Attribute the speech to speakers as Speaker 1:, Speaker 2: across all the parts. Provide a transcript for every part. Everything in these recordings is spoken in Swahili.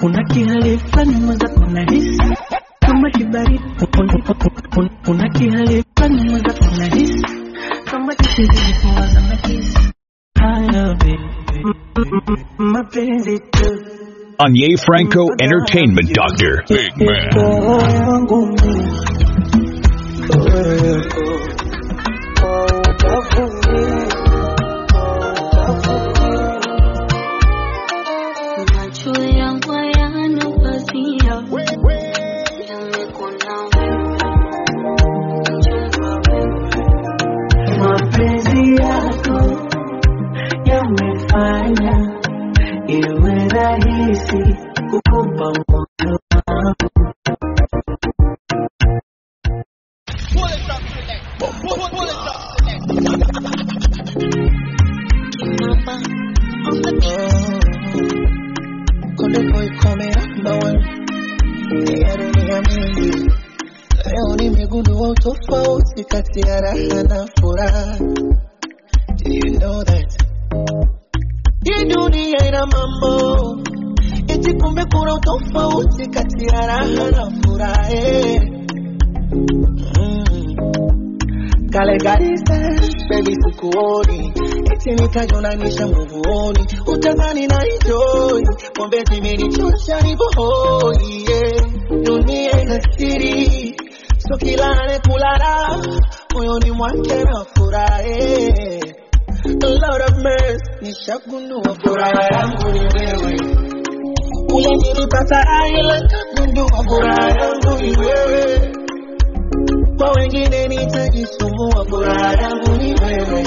Speaker 1: kuna kihali fulani mweza kuna hisi kama kibaridi kuna kihali fulani mweza kuna hisi kama kizidi kuwaza na kisi haya baby mapenzi tu
Speaker 2: Anye Franco Entertainment Doctor.
Speaker 3: Big man.
Speaker 1: roho yangu mimi wewe kwa ubavuni
Speaker 4: Macho yangu hayana pazia, yamekuona wewe, mchumba wewe.
Speaker 1: mapenzi yako yamefanya iwe rahisi kukupa moyo wangu
Speaker 4: Kimamba on the beat.
Speaker 5: Konde boy coming number one. Ya dunia mingi. Leo nimegundua utofauti kati ya raha na furaha. Do you know that? Hii dunia ina mambo. Eti kumbe kuna utofauti kati ya raha na furaha. eh. Mm. Kale garisa, baby sikuoni eti nikajonanisha nguvuoni utazani na enjoy pombe zimenichosha nipo hoi yeah. dunia ina siri so kila anayekulala moyoni mwake na furahi A lot of mess nishagundua furaha yangu ni wewe ule nilipata ila nikagundua furaha yangu ni wewe kwa wengine nitajisumbua, furaha yangu ni wewe.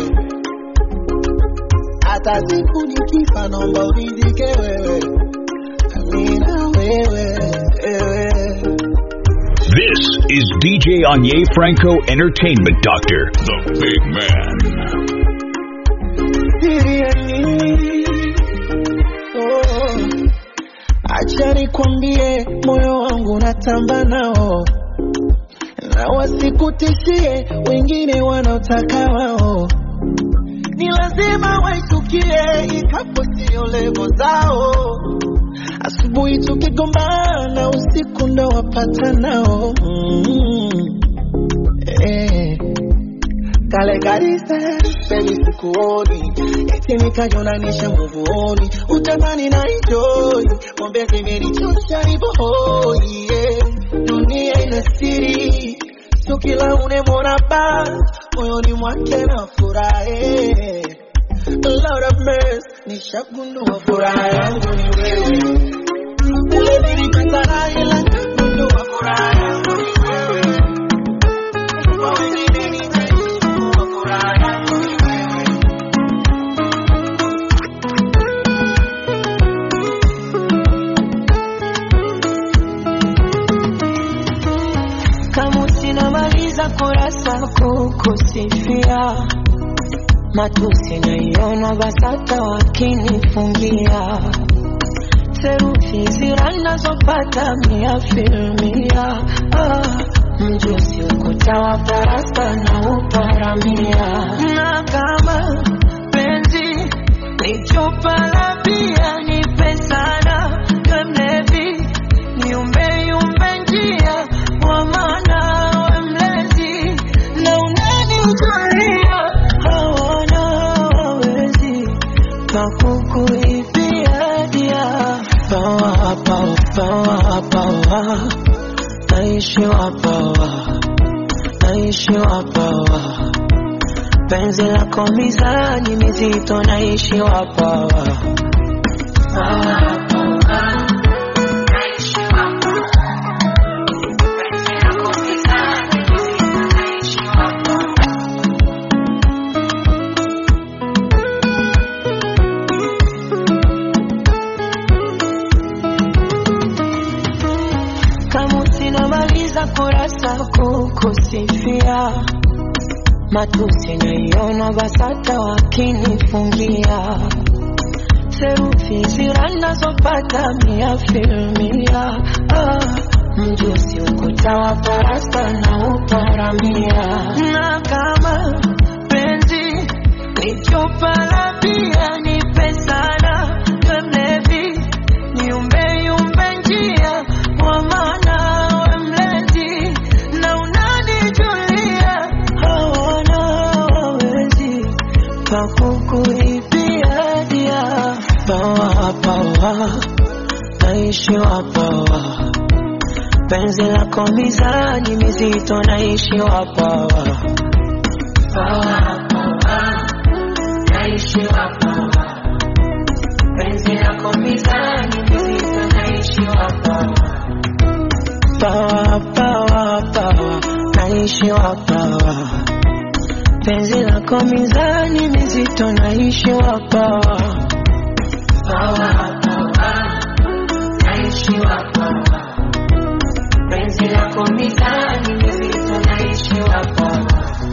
Speaker 5: Hata siku nikifa, naomba uridhike wewe, amina wewe, wewe.
Speaker 2: This is DJ Anye Franco Entertainment Doctor.
Speaker 3: The big man.
Speaker 5: Siri ya nini? Oh, acha nikwambie, moyo wangu natamba nao na wasikutishie wengine wanaotaka wao, ni lazima waishukie, ikapo sio levo zao. Asubuhi tukigombana, usiku ndo wapata nao mm. eh. Kale garisa baby sikuoni eti nikajonanisha nguvuoni utamani na enjoy pombe zimenichosha nipo hoi yeah. dunia ina siri sio kila unemwona bas moyoni mwake na furahi A lot of mess nishagundua furaha yangu ni wewe ule nilikatana ila nikagundua furaha yangu ni wewe kwa wengine nitajisumbua furaha yangu ni wewe
Speaker 6: kama usinamaliza kurasa kukusifia matusi naiona basata wakinifungia serufi zira nazopata mia filmia ah, mjusi ukuta wa darasa na uparamia na kama penzi ni chupa la bia nipe sana we mlevi niumbe yumbe njia wa maana we mlezi na unanijulia hawana wawezi pakukuibia dia pawa pawa pawa pawa naishiwa pawa naishiwa pawa penzi lako mizani mizito naishiwa pawa pawa pawa naishiwa pawa penzi lako mizani mizito naishiwa pawa kama usinamaliza kurasa kukusifia matusi naiona basata wakinifungia serufi zira nazopata mia filmia ah, mjusi ukuta wa parasta na uparamia na kama penzi ni chupa la bia nipe sana we mlevi niumbe yumbe naishiwa pawa penzi lako mizani mizito naishiwa pawa pawa pawa naishiwa pawa penzi lako mizani mizito naishiwa pawa pawa pawa pawa naishiwa pawa penzi lako mizani mizito naishiwa pawa pawa pawa naishiwa pawa penzi lako mizani mizito naishiwa pawa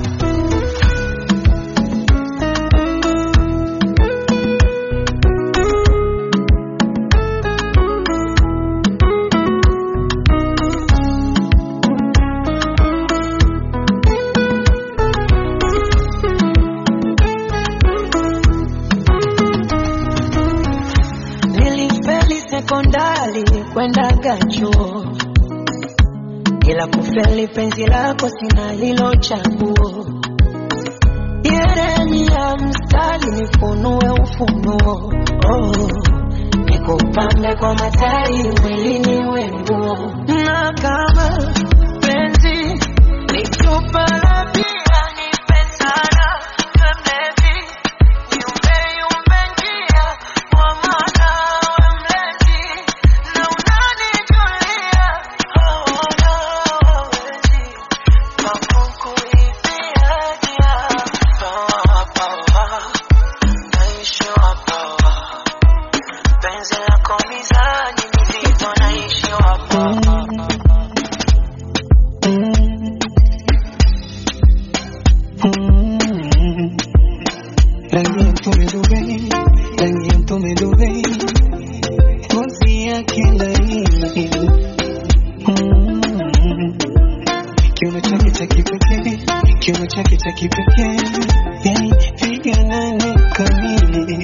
Speaker 6: Nilifeli sekondari kwendaga chuo, ila kufeli penzi lako sina hilo chaguo. Yereni ya mstari nifunue ufunuo, oh, nikupambe kwa matari mwilini wenguo, na kama penzi ni chupa la bia nipe sana mlevi Yumbe yumbe njia kwa maana we mlezi na unanijulia hawana hawezi kakukuibia dia pawa pawa naishiwa pawa penzi lako mizani mizito naishiwa pawa
Speaker 5: Rangi ya mtume Dubai, rangi ya mtume Dubai, ngozi yake laini, Mm. kiuno chake cha kipekee, kiuno chake cha kipekee, yani figa nane kamili,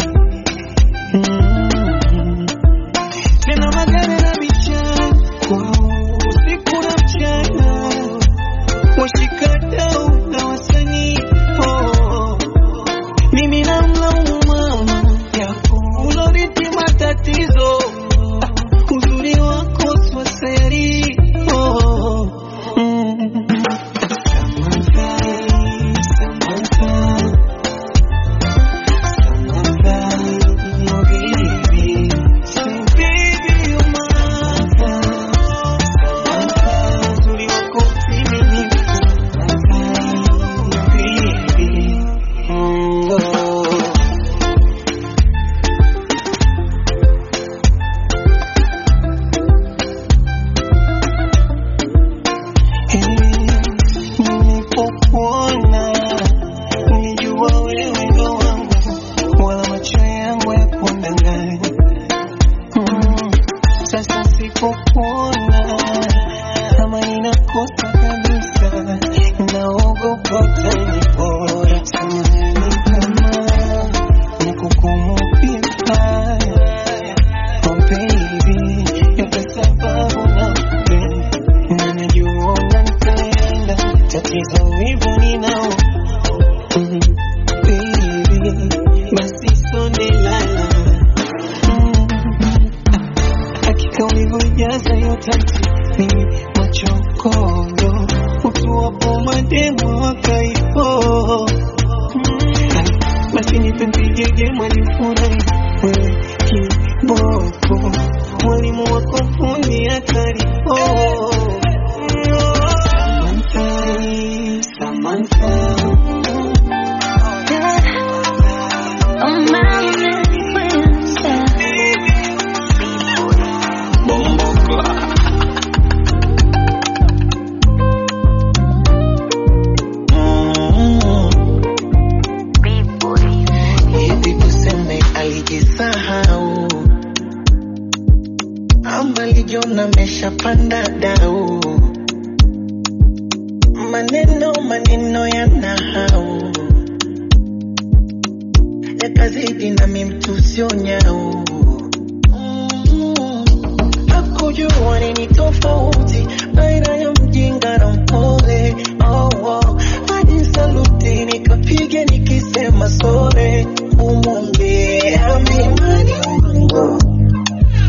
Speaker 5: Mm. tena magari na vichako usiku na mchana, washikadau na wasanii oh. Mimi namlaumu mama yako uloriti matatizo, Ah, uzuri wako swaseri oh. mm. Samantha, Samantha, Samantha, oh baby, say baby you're my Samantha, uzuri wako mimi, Samantha, baby, mm, oh. Nilipokuona nilijua wewe ndo wangu, wala macho yangu ya kundanganya. Mm, Sasa sipokuona kama ninakosa kabisa, naogopa utanipora. Samahani kama nikukumbuka vibaya. Oh baby, yote sababu nakupenda na najua unanipenda, tatizo wivu ninao. Mm, baby, basi sonde lala. Mm, hakika ulivyojaza hiyo tatu mimi machokondo ukiwapo mademo wakaipo Mm, basi nipe mpigege mwalifurahi wewe kiboko mwalimu wako fundi hatari oh. Samantha, Samantha. Hivi tuseme alijisahau ama alijiona ameshapanda dau, maneno maneno ya nahau yakazidi nami mtu sio nyau Mm. hakujua nini tofauti baina ya mjinga na mpole oh, oh. hadi saluti nikapiga nikisema sore umwambie amimani Mungu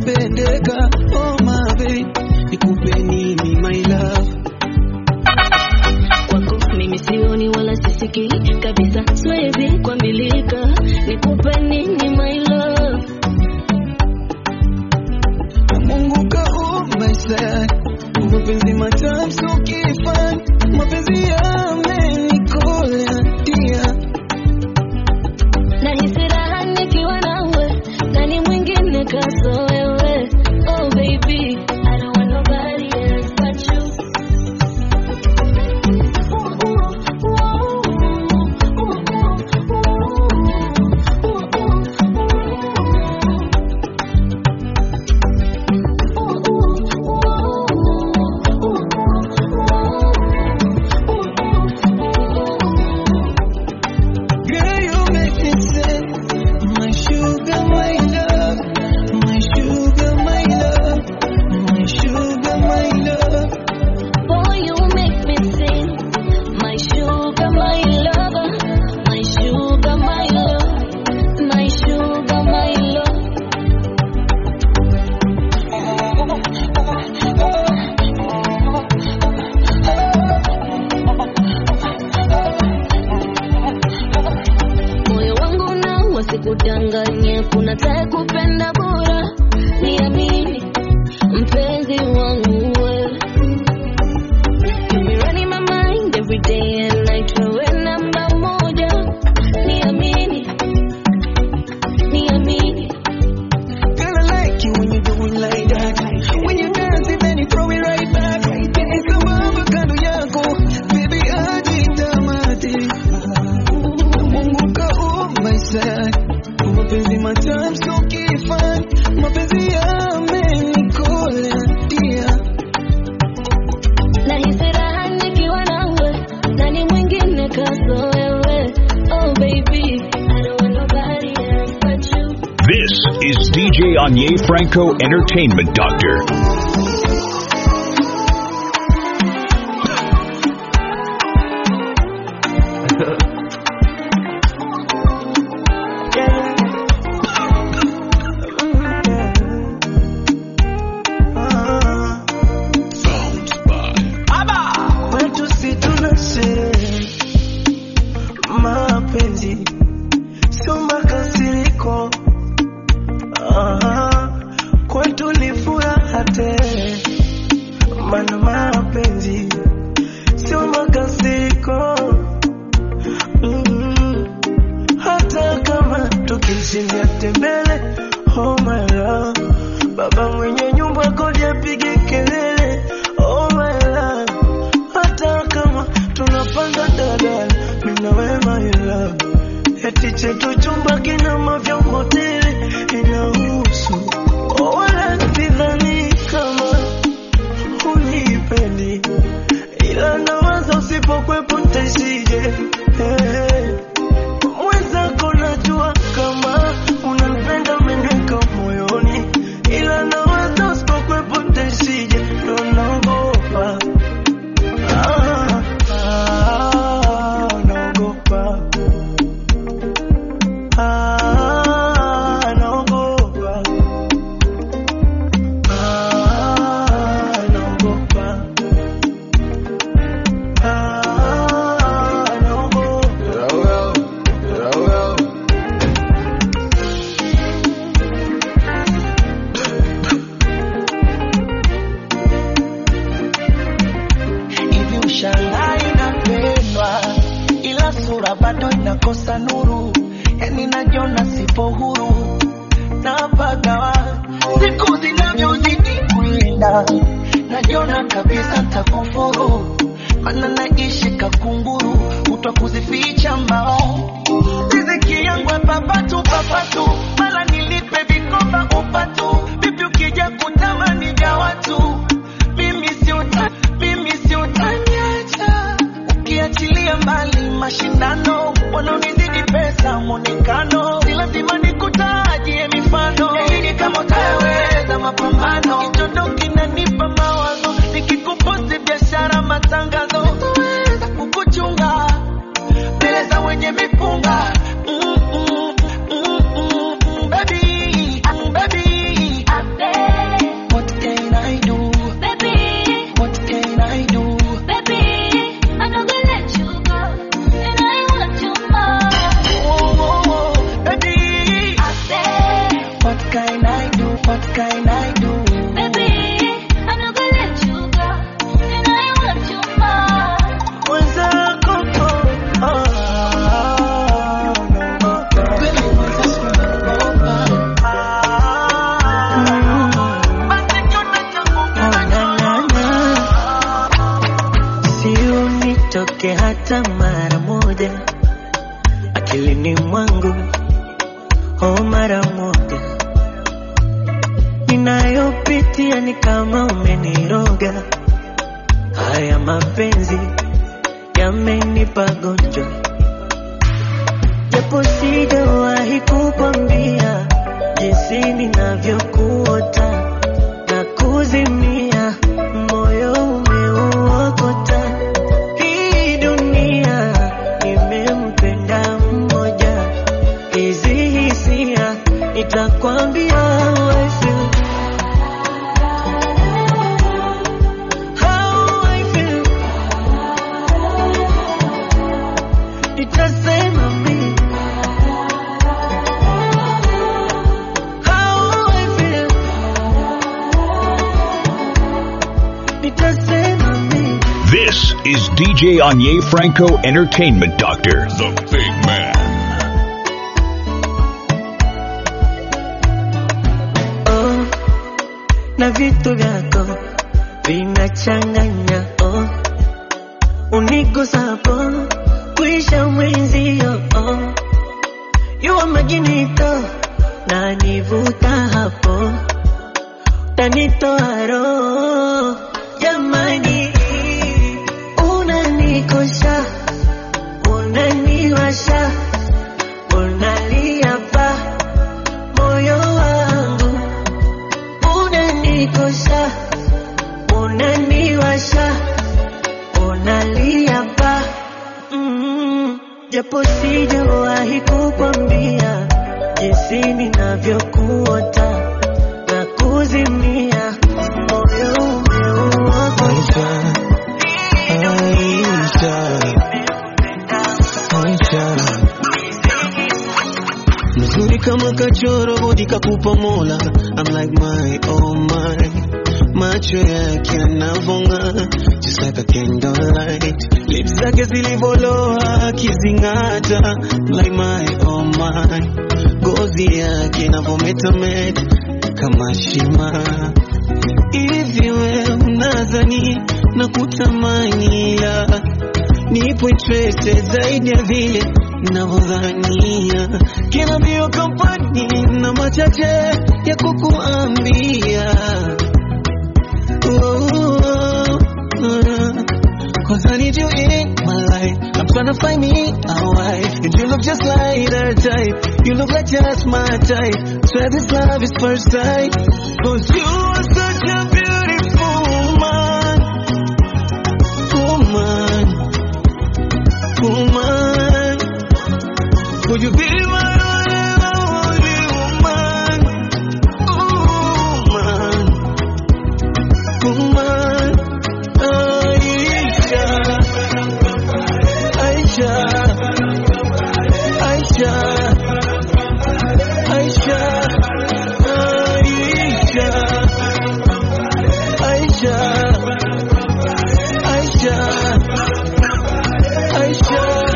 Speaker 3: umependeka oh my babe nikupe nini my love
Speaker 7: kwako mimi sioni wala sisikii kabisa siwezi kuambilika nikupe nini my love
Speaker 3: Mungu kaumba sana mapenzi matamu so kifani mapenzi yamenikola dia
Speaker 7: nahisi raha nikiwa nawe nani mwingine kaso wewe oh baby I don't want nobody else but you
Speaker 3: Girl, you make me say, my sugar, my love, my sugar, my love, my sugar, my love.
Speaker 7: Boy, you make me sing. My sugar, my lover. My sugar, my love. My sugar, my love. Moyo wangu na wasikudanganye, kuna tae kupenda bora. Niamini mpenzi wangu wewe. You be running my mind every day and night. Wewe namba moja, niamini, niamini.
Speaker 3: Girl, I like you when you do it like that. When you dance, it then you throw it right back. Nikamama kando yako, baby, hadi tamati. Mungu kaumba sana, mapenzi matamu so kifani, mapenzi yamenikola dia.
Speaker 7: Nahisi raha nikiwa nawe, nani mwingine kaso wewe? Oh baby, I don't want nobody else but you.
Speaker 2: This is DJ Anye Franco Entertainment Doctor.
Speaker 3: Kwetu si tuna sherehe, mapenzi sio makasiriko. Ah, Kwetu ni furaha tele, maana mapenzi sio makasiriko. Mm, Hata kama tukishindia tembele, oh my love, baba mwenye nyumba kodi apige kelele, oh my love hata kama tunapanda dadala mina wema ila eti chetu chumba kina mavyombo tele inahusu wala sidhani kama unipendi ila nawaza usipokwepo ntaishije hey. mwenzako najua kama unapenda meneka moyoni ila nawaza usipokwepo ntaishije ndo naogopa Ah, ah, naogopa. Ah, naogopa. Ah, naogopa. Ah, naogopa. hivi ushangai napendwa ila sura bado inakosa nuru yani najiona sipo huru napagawa siku zinavyozidi kwenda najiona kabisa takufuru mana naishi kakunguru kutwa kuzificha mbao riziki yangu ya papatu papatu mala nilipe vikoba upatu vipi ukija kutamani vya watu mimi si uta, mimi si utaniacha ukiachilia mbali mashindano wanaonizidi pesa mwonekano si lazima nikutajie mifano ili kama utaweza mapambano kichondo kinanipa mawazo nikikuposti biashara matangazo sitaweza kukuchunga mbele za wenye mipunga Mm, mm, mm, mm, mm, baby, mm, baby.
Speaker 1: nasikia ni kama umeniroga. Haya mapenzi yamenipa gonjwa, japo sijawahi kukwambia jinsi ninavyokuota na kuzimia, moyo umeuokota. Hii dunia nimempenda mmoja, hizi hisia nitakwambia how I feel. How I feel. Nitasema mimi how I feel. Nitasema mimi
Speaker 2: This is DJ Anye Franco Entertainment Doctor, the big man.
Speaker 1: oh, na vitu vyako vinachanganya oh, unigusapo kuisha mwenzio oh, yuwa majinito na nivuta hapo tanitoa roho jamani, unanikosha unaniwasha unalia pa moyo wangu unanikosha unaniwasha unalia pa mm, japo sijawahi kukwambia jinsi ninavyokuota na kuzimia moyo umeuokota
Speaker 3: Mzuri kama kachoro bodi kakupa mola I'm like my oh my macho yake yanavonga just like a candlelight lips zake zilivoloa akizing'ata I'm like my oh my gozi yake inavometameta kama shima hivi we unadhani na kutamani ila nipo interested zaidi ya vile navyodhania kila mbio kampani na machache ya kukuambia Oh, oh, oh. Cause I need you in my life. I'm trying to find me a wife. And you look just like her type. You look like just my type. Swear this love is first sight. Cause you are such a beautiful woman. Woman. Woman. Could you be my only woman? Woman. Woman. Aisha. Aisha. Aisha. Aisha. Aisha. Aisha. Aisha. Aisha.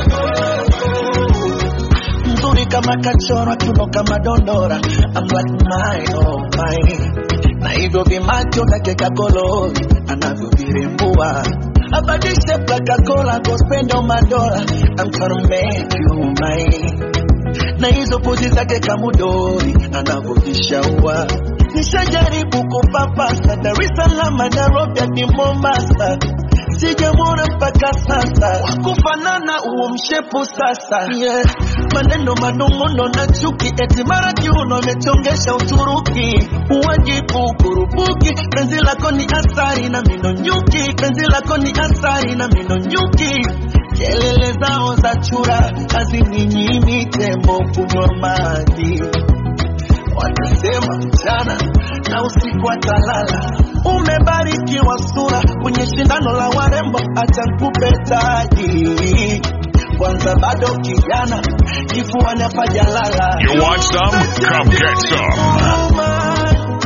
Speaker 5: mzuri kama kachoro kiuno kama dondora I'm like my oh my na hivyo vimacho vyake kakolori anavyovirembua abadishe plakakola gospendo madola I'm tryna make you mine na hizo pozi zake kamudori anavyojishaua nishajaribu kupapasa Dar es Salaam Nairobi hadi Mombasa sijamwona mpaka sasa wakufanana huo mshepu sasa yeah. maneno manung'uno na chuki eti mara kiuno amechongesha Uturuki uwajibu kurupuki penzi lako ni asari na mino nyuki penzi lako ni asari na mino nyuki kelele zao za chura hazininyimi tembo kunywa maji watasema mchana na usiku atalala. Umebarikiwa sura kwenye shindano la warembo, acha nikupe taji kwanza, bado kijana, kifuani hapajalala.
Speaker 2: You want some? Come get some.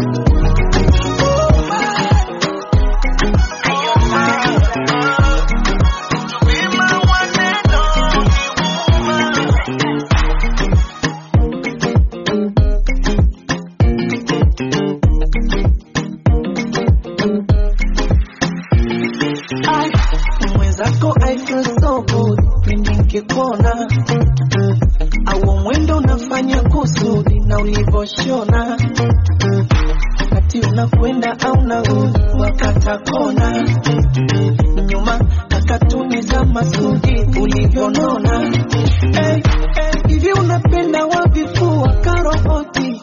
Speaker 1: I, mwenzako I feel so good pindi nikikuona, au mwendo unafanya kusudi na ulivyoshona, wakati
Speaker 5: unakwenda au narudi wakata kona nyuma na katuni za masudi ulivyonona hey, hey, hivi unapenda wavifua karoboti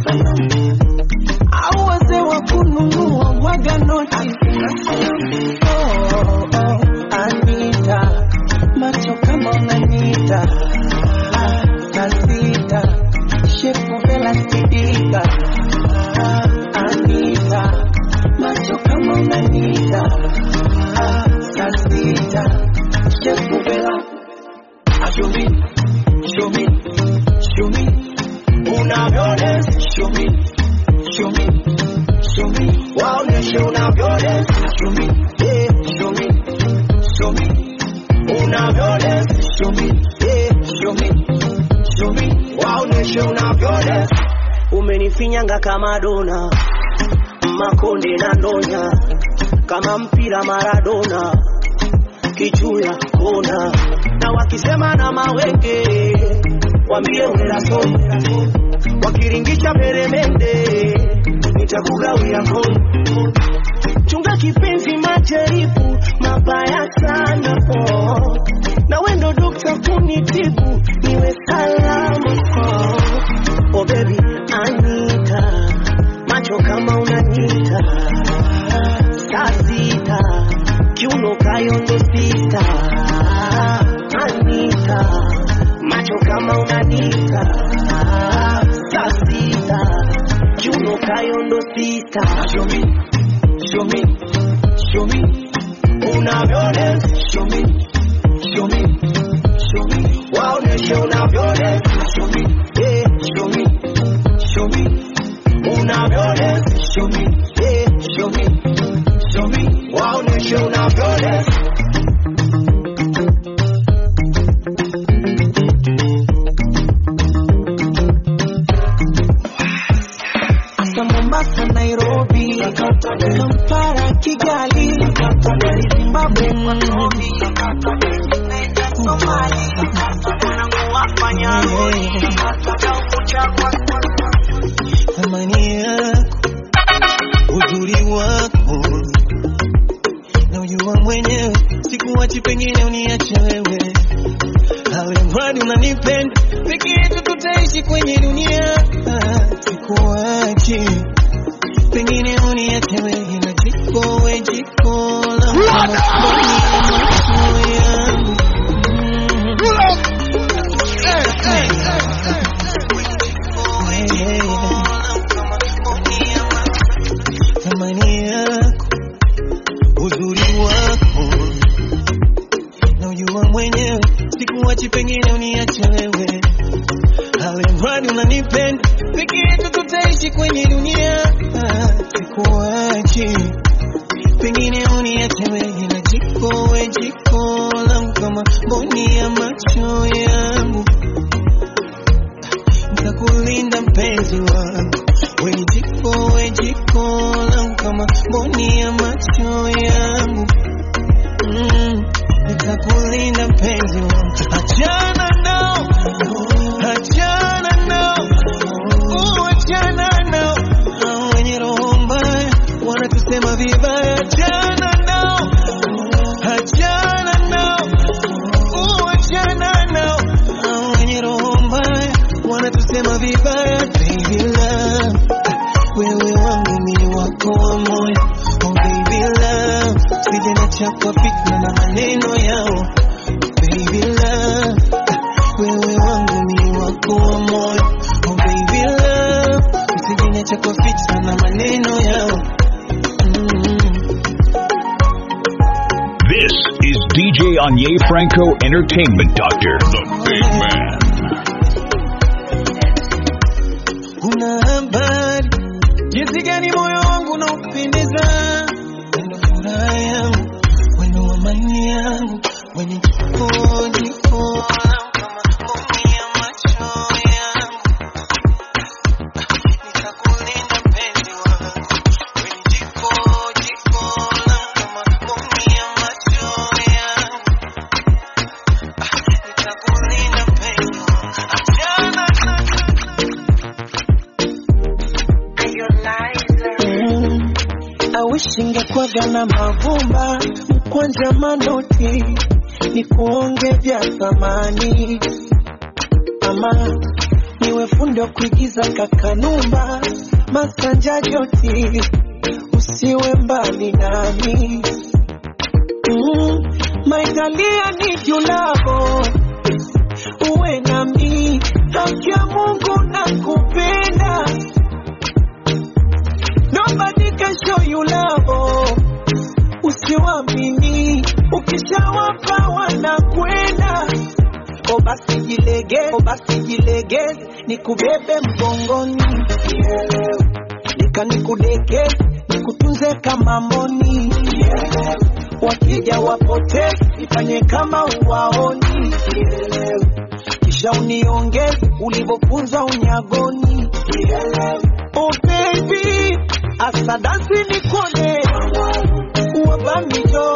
Speaker 5: au wazee wa kununua mwaga noti oh, oh, Anita macho kama unanita Ah, na sita shepu vela sidika Ah, Anita macho kama unanita Ah, na sita shepu vela Ah, show me show me show me unavyodance show me show me show me waoneshe unavyodance show me yeah show me show me unavyodance show me yeah show me show me waoneshe unavyodance
Speaker 6: umenifinyanga kama dona makonde na ndonya kama mpira maradona kichuya kona na wakisema na mawenge wambie unelaso wakiringisha peremende nitakugawia kono chunga kipenzi majaribu mabaya sana oh. na wendo dokta kunitibu niwe salama oh. oh baby anita macho kama unanita saa sita kiuno kayondo sita anita macho kama unanita saa sita kiuno kayondo sita
Speaker 5: show me show me show me unavyodance show me show me show me waoneshe unavyodance show me yeah show me show me unavyodance show me yeah show me show me waoneshe unavyodance Asa Mombasa, Nairobi, Kampala, Kigali, Zimbabwe, Nairobi, naenda Somali,
Speaker 3: thamani yako, uzuri wako na ujua mwenyewe, sikuwachi, pengine uniache wewe, awe mradi unanipenda, peke yetu tutaishi kwenye dunia, Ah, sikuwachi, pengine uniache wewe, na jiko we jiko la moto yangu thamani yako, uzuri wako na ujua mwenyewe, sikuwachi, pengine uniache wewe, awe mradi unanipenda, peke yetu tutaishi kwenye dunia, Ah, sikuwachi, pengine uniache wewe, na jiko we jiko langu kama mboni ya macho yangu nitakulinda mpenzi wangu, we jiko we jiko langu kama mboni ya macho yangu mm, nitakulinda mpenzi wangu, achana nao, achana nao, uh, achana nao, hao wenye roho mbaya wanatusema vibaya, achana nao, achana nao, uh, achana nao, hao wenye roho mbaya wanatusema vibaya, baby love, wewe wangu ni wako wa moyo, oh baby love, sije niacha kwa fitna na maneno yao, baby love, wewe wangu ni wako wa moyo, oh baby love, sije niacha kwa fitna na maneno yao mm.
Speaker 2: This is DJ Anye Franco Entertainment Doctor, the big man.
Speaker 3: Una habari jinsi gani moyo wangu unaupendeza, wendo furaha yangu, wendo amani yangu, wenye jiko jiko langu kama mboni ya macho yangu, nitakulinda mpenzi wangu, wenye jiko jiko langu kama mboni ya macho yangu, nitakulinda
Speaker 5: awishingekwaga na mavumba mkwanja manoti ni kuonge vya thamani ama niwe fundi wa kuigiza kakanumba masanja joti usiwe mbali nami mm, maitalia ni julavo uwe nami haki ya mungu na kupenda nobody can show you love usiwamini ukishawapa wanakwenda o basi jilege o basi jilegeze nikubebe mgongoni nika nikudeke nikutunze kama mboni wakija wapotee ifanye kama uwaoni kisha uniongeze ulivyofunzwa unyagoni oh baby asadansi nikone wabamijo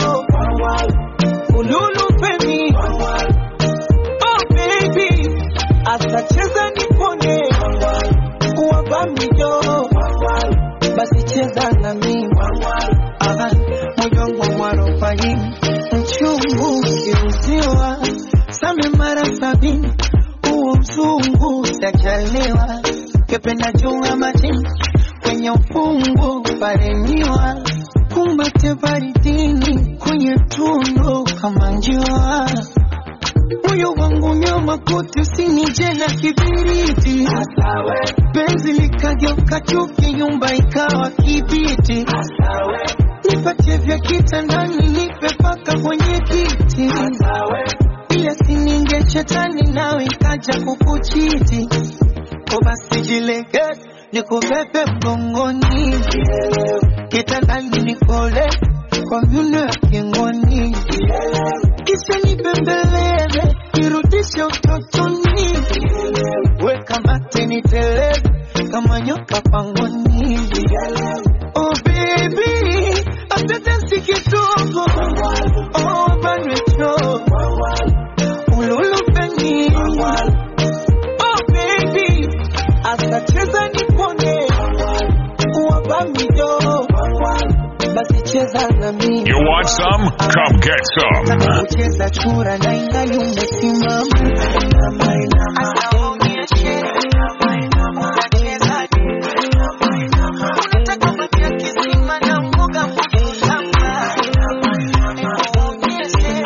Speaker 5: ululu femi oh baby asacheza nikone wabamijo basi cheza na mimi Aha, moyo wangu mwarobaini mchungu ukiuziwa same mara sabini huo mzungu sajaliwa kependa jua majini kwenye ufungu paremiwa kumbate baridini kwenye tundu kama njua moyo wangu nyama kote usinije na kibiriti penzi likageuka chuki nyumba ikawa kibiti nipatie vya kitandani nipe paka kwenye kiti ila sininge shetani nawe ikaja kukuchiti ko basi jilegeze nikubebe mgongoni kitandani nikole kwa vyuno ya kingoni kisha nibembeleze nirudishe utotoni weka mate niteleze kama nyoka pangoni oh baby atetensi kidogo oh banwecho ululupeni oh baby asacheza nipone wabamijo basi cheza na mimi
Speaker 2: You want some? Come get some.
Speaker 5: kucheza chura na ingali umesimama Asa uniachie. Unacheza. Unataka kutia kisima na mboga mboga. Nionyeshe.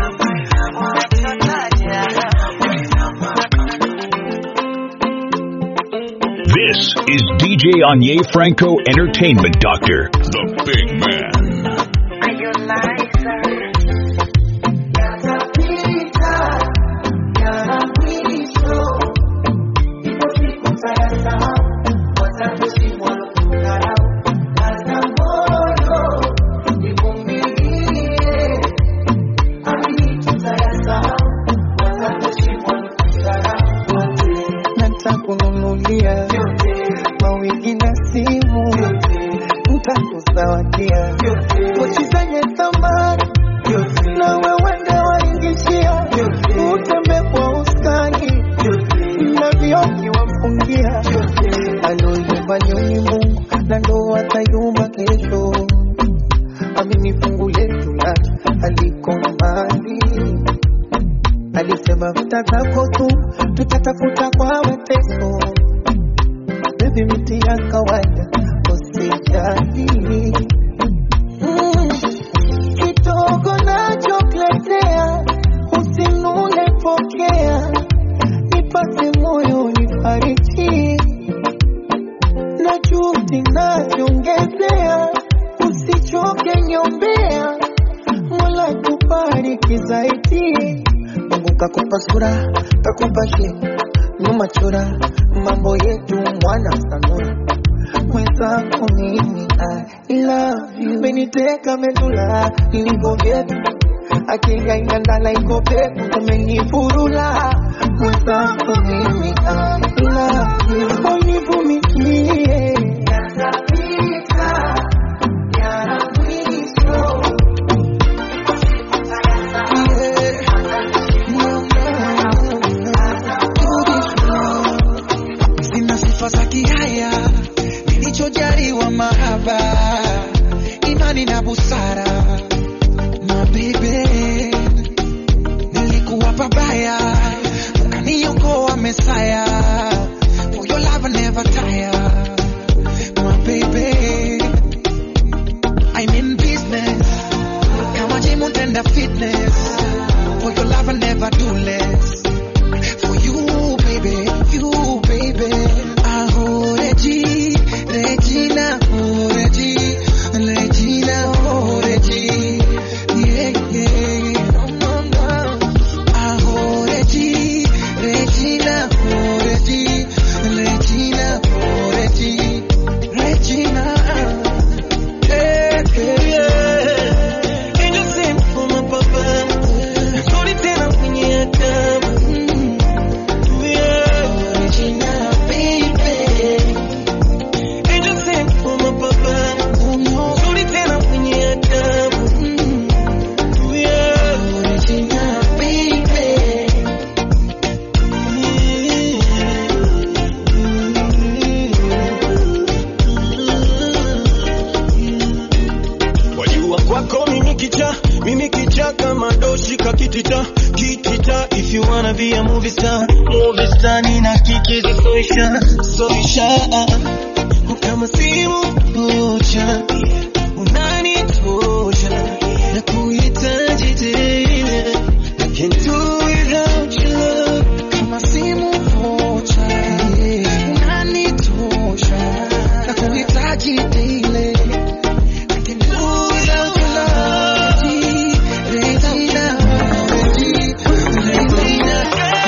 Speaker 2: This is DJ Anye Franco Entertainment Doctor, the big man.
Speaker 5: nitakununulia mawigi na simu, nitakuzawadia pochi zenye thamani na wewe ndio waingishia, utembe kwa ustani na vioki wafungia, aloyumba ni Mungu na ndo atayumba kesho. Amini fungu letu la aliko mbali alisema vita zako tu tutatafuta kwa mateso. Baby, miti ya kawaida usijali. Mm, kidogo nachokuletea usinune, pokea, nipate moyo nifariji, na juhudi najiongezea, usichoke nyombea, Mola kubariki zaidi. Mungu kakupa sura, kakupa shepu, nyuma chora, mambo yetu mwana sanura. Mwenzako mimi I love you, meniteka medula ilivyo vyetu, akili haina ndala iko pepo, umenifurula. Mwenzako mimi I love you, univumilie yatapita, yana mwisho.
Speaker 3: sina sifa za kihaya, nilichojaliwa mahaba
Speaker 5: imani na busara mabibi nilikuwa pabaya ukaniokoa mesaya for your love I never tire my baby I'm in business kama gym utenda fitness for your love I never do less for you baby you baby aho Regi Regina oh Regi Regina oh Regi yeah yeah no no no aho Regi Regina oh Regi Regina oh Regi Regina yeah yeah yeah
Speaker 3: Angel sent for my papa. Sorry tena kwenye adabu. Yeah.
Speaker 5: Regina baby
Speaker 3: Angel sent for my papa. Sorry tena kwenye adabu. Yeah.
Speaker 5: Regina baby
Speaker 3: Wajua kwako mimi kicha, mimi kicha kama doshi kakitita, kitita if you wanna be a movie star, movie star nina kikizi soisha, soisha kama simu moja unanitosha na kuhitaji tena I can't do without your love
Speaker 5: kama simu vocha unanitosha na kuhitaji daily I can do without your love Regina Regina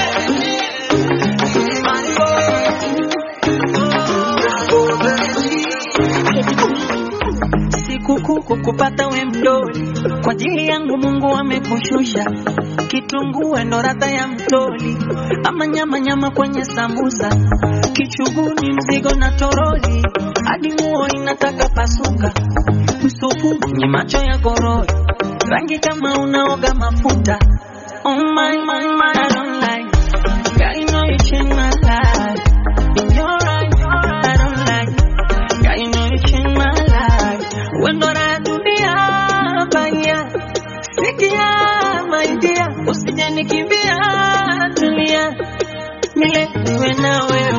Speaker 1: sikukuu kukupata we mdoli, kwa ajili yangu Mungu amekushusha. Kitunguu ndo radha ya mtoli, ama nyama nyama kwenye sambusa, kichuguni mzigo na toroli, hadi nguo inataka pasuka, msupu kwenye macho ya gorori, rangi kama unaoga mafuta. Oh my, my, my, I don't like. Girl, you know you changed my life. In your eyes, I don't like. Girl, you know you changed my life. Wendo la dunia baya, sikia my dear, usije nikimbia, tulia, mile niwe na wewe.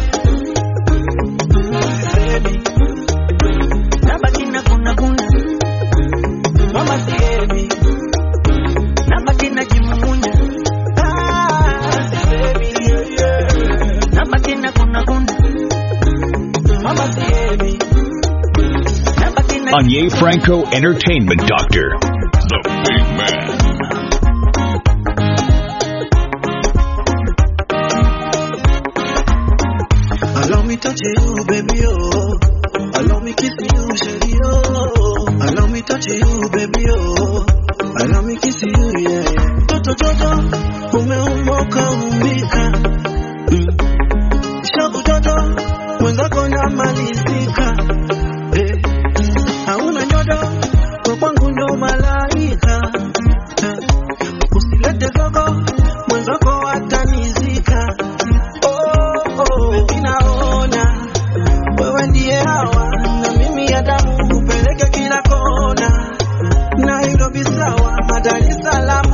Speaker 1: Nabaki na kuna kuna, mama siebi, nabaki na kimumunya. Ah, siebi, nabaki na kuna kuna, mama siebi. Nabaki na
Speaker 2: Anye Franco Entertainment Doctor. The Big Man.
Speaker 3: Allow me touch you, baby, oh. Allow me kiss you, shady, oh. Allow me touch you, baby, oh. Allow me kiss you, yeah. Toto, toto, umeumoka umbika. Mm. Shabu toto, mwenzako namalizika. Eh. Hauna nyodo, kwa kwangu ndo malaika. Eh. Usilete zogo, mwenzako atanizika. Oh, oh, baby naona wewe ndiye hawa na mimi Adamu kupeleke kila kona, Nairobi sawa, Dar es Salaam.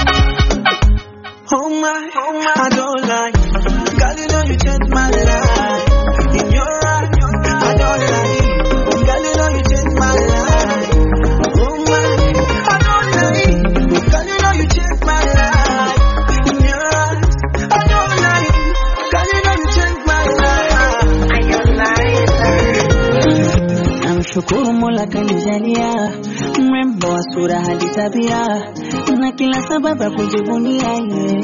Speaker 3: Oh my, I don't like. Girl, you know you changed my life. In your eyes, I don't like. Girl, you know you changed my life. Oh my, I don't like. Girl, you know you changed my life. In your eyes, I don't like. Girl, you know you changed my life. I don't like.
Speaker 1: Namshukuru Mola kanijalia mrembo wa sura hadi tabia na kila sababu ya kujivunia ye.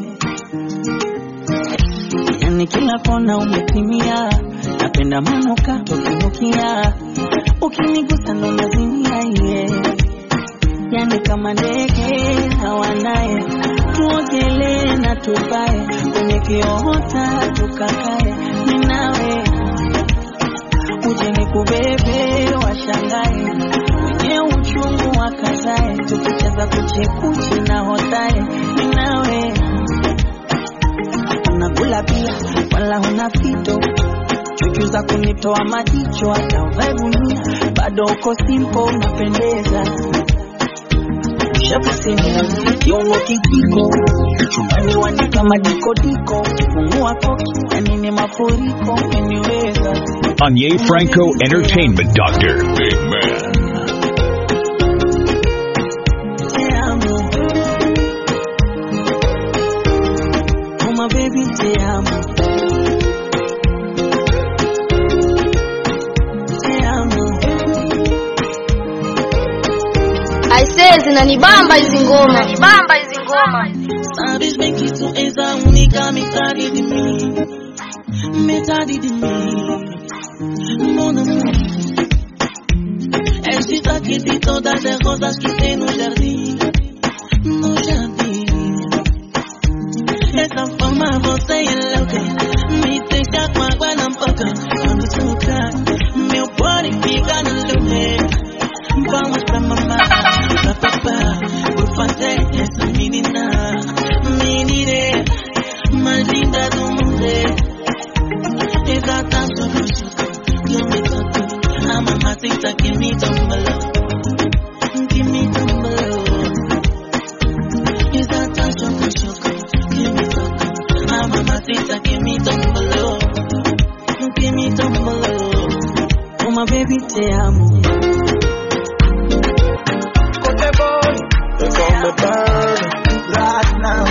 Speaker 1: Yani kila kona umetimia, napenda manuka tokinukia, ukinigusa ndo nazimia ye. Yani kama ndege hawanaye, tuogelee na tupae kwenye kiota tukakae, mimi nawe uje nikubebe washangae wenye uchungu wakazae tukicheza kuchekuchi na hotae ninawe unakula pia wala huna fito chuchu za kunitoa majicho hata uvae gunia bado uko simple unapendeza shakusimia kiungo kijiko chumbani wani kama dikodiko kifungua koki yani ni mafuriko umeniweza
Speaker 2: Anye Franco Entertainment Doctor. Big man.
Speaker 1: te amo oh my baby te amo te amo
Speaker 7: aisee zinanibamba hizi ngoma bamba hizi ngoma
Speaker 1: Sabes bem que tu és a única metade de mim Metade de mim Mon amour És destaque de todas as rosas que tem no jardim No jardim Essa forma você é louca Me deixa com água na boca Quando tocar Meu body fica no lugar Vamos pra mamar Pra papá Por fazer essa menina Menina Mais linda do mundo Essa dança no choco Que eu me toco A mamacita que me tombalou Que me tombalou Essa dança no choco Que me toco A mamacita que me tombalou Que me tombalou Uma baby te amo
Speaker 5: Kote boy, they call me burn right now.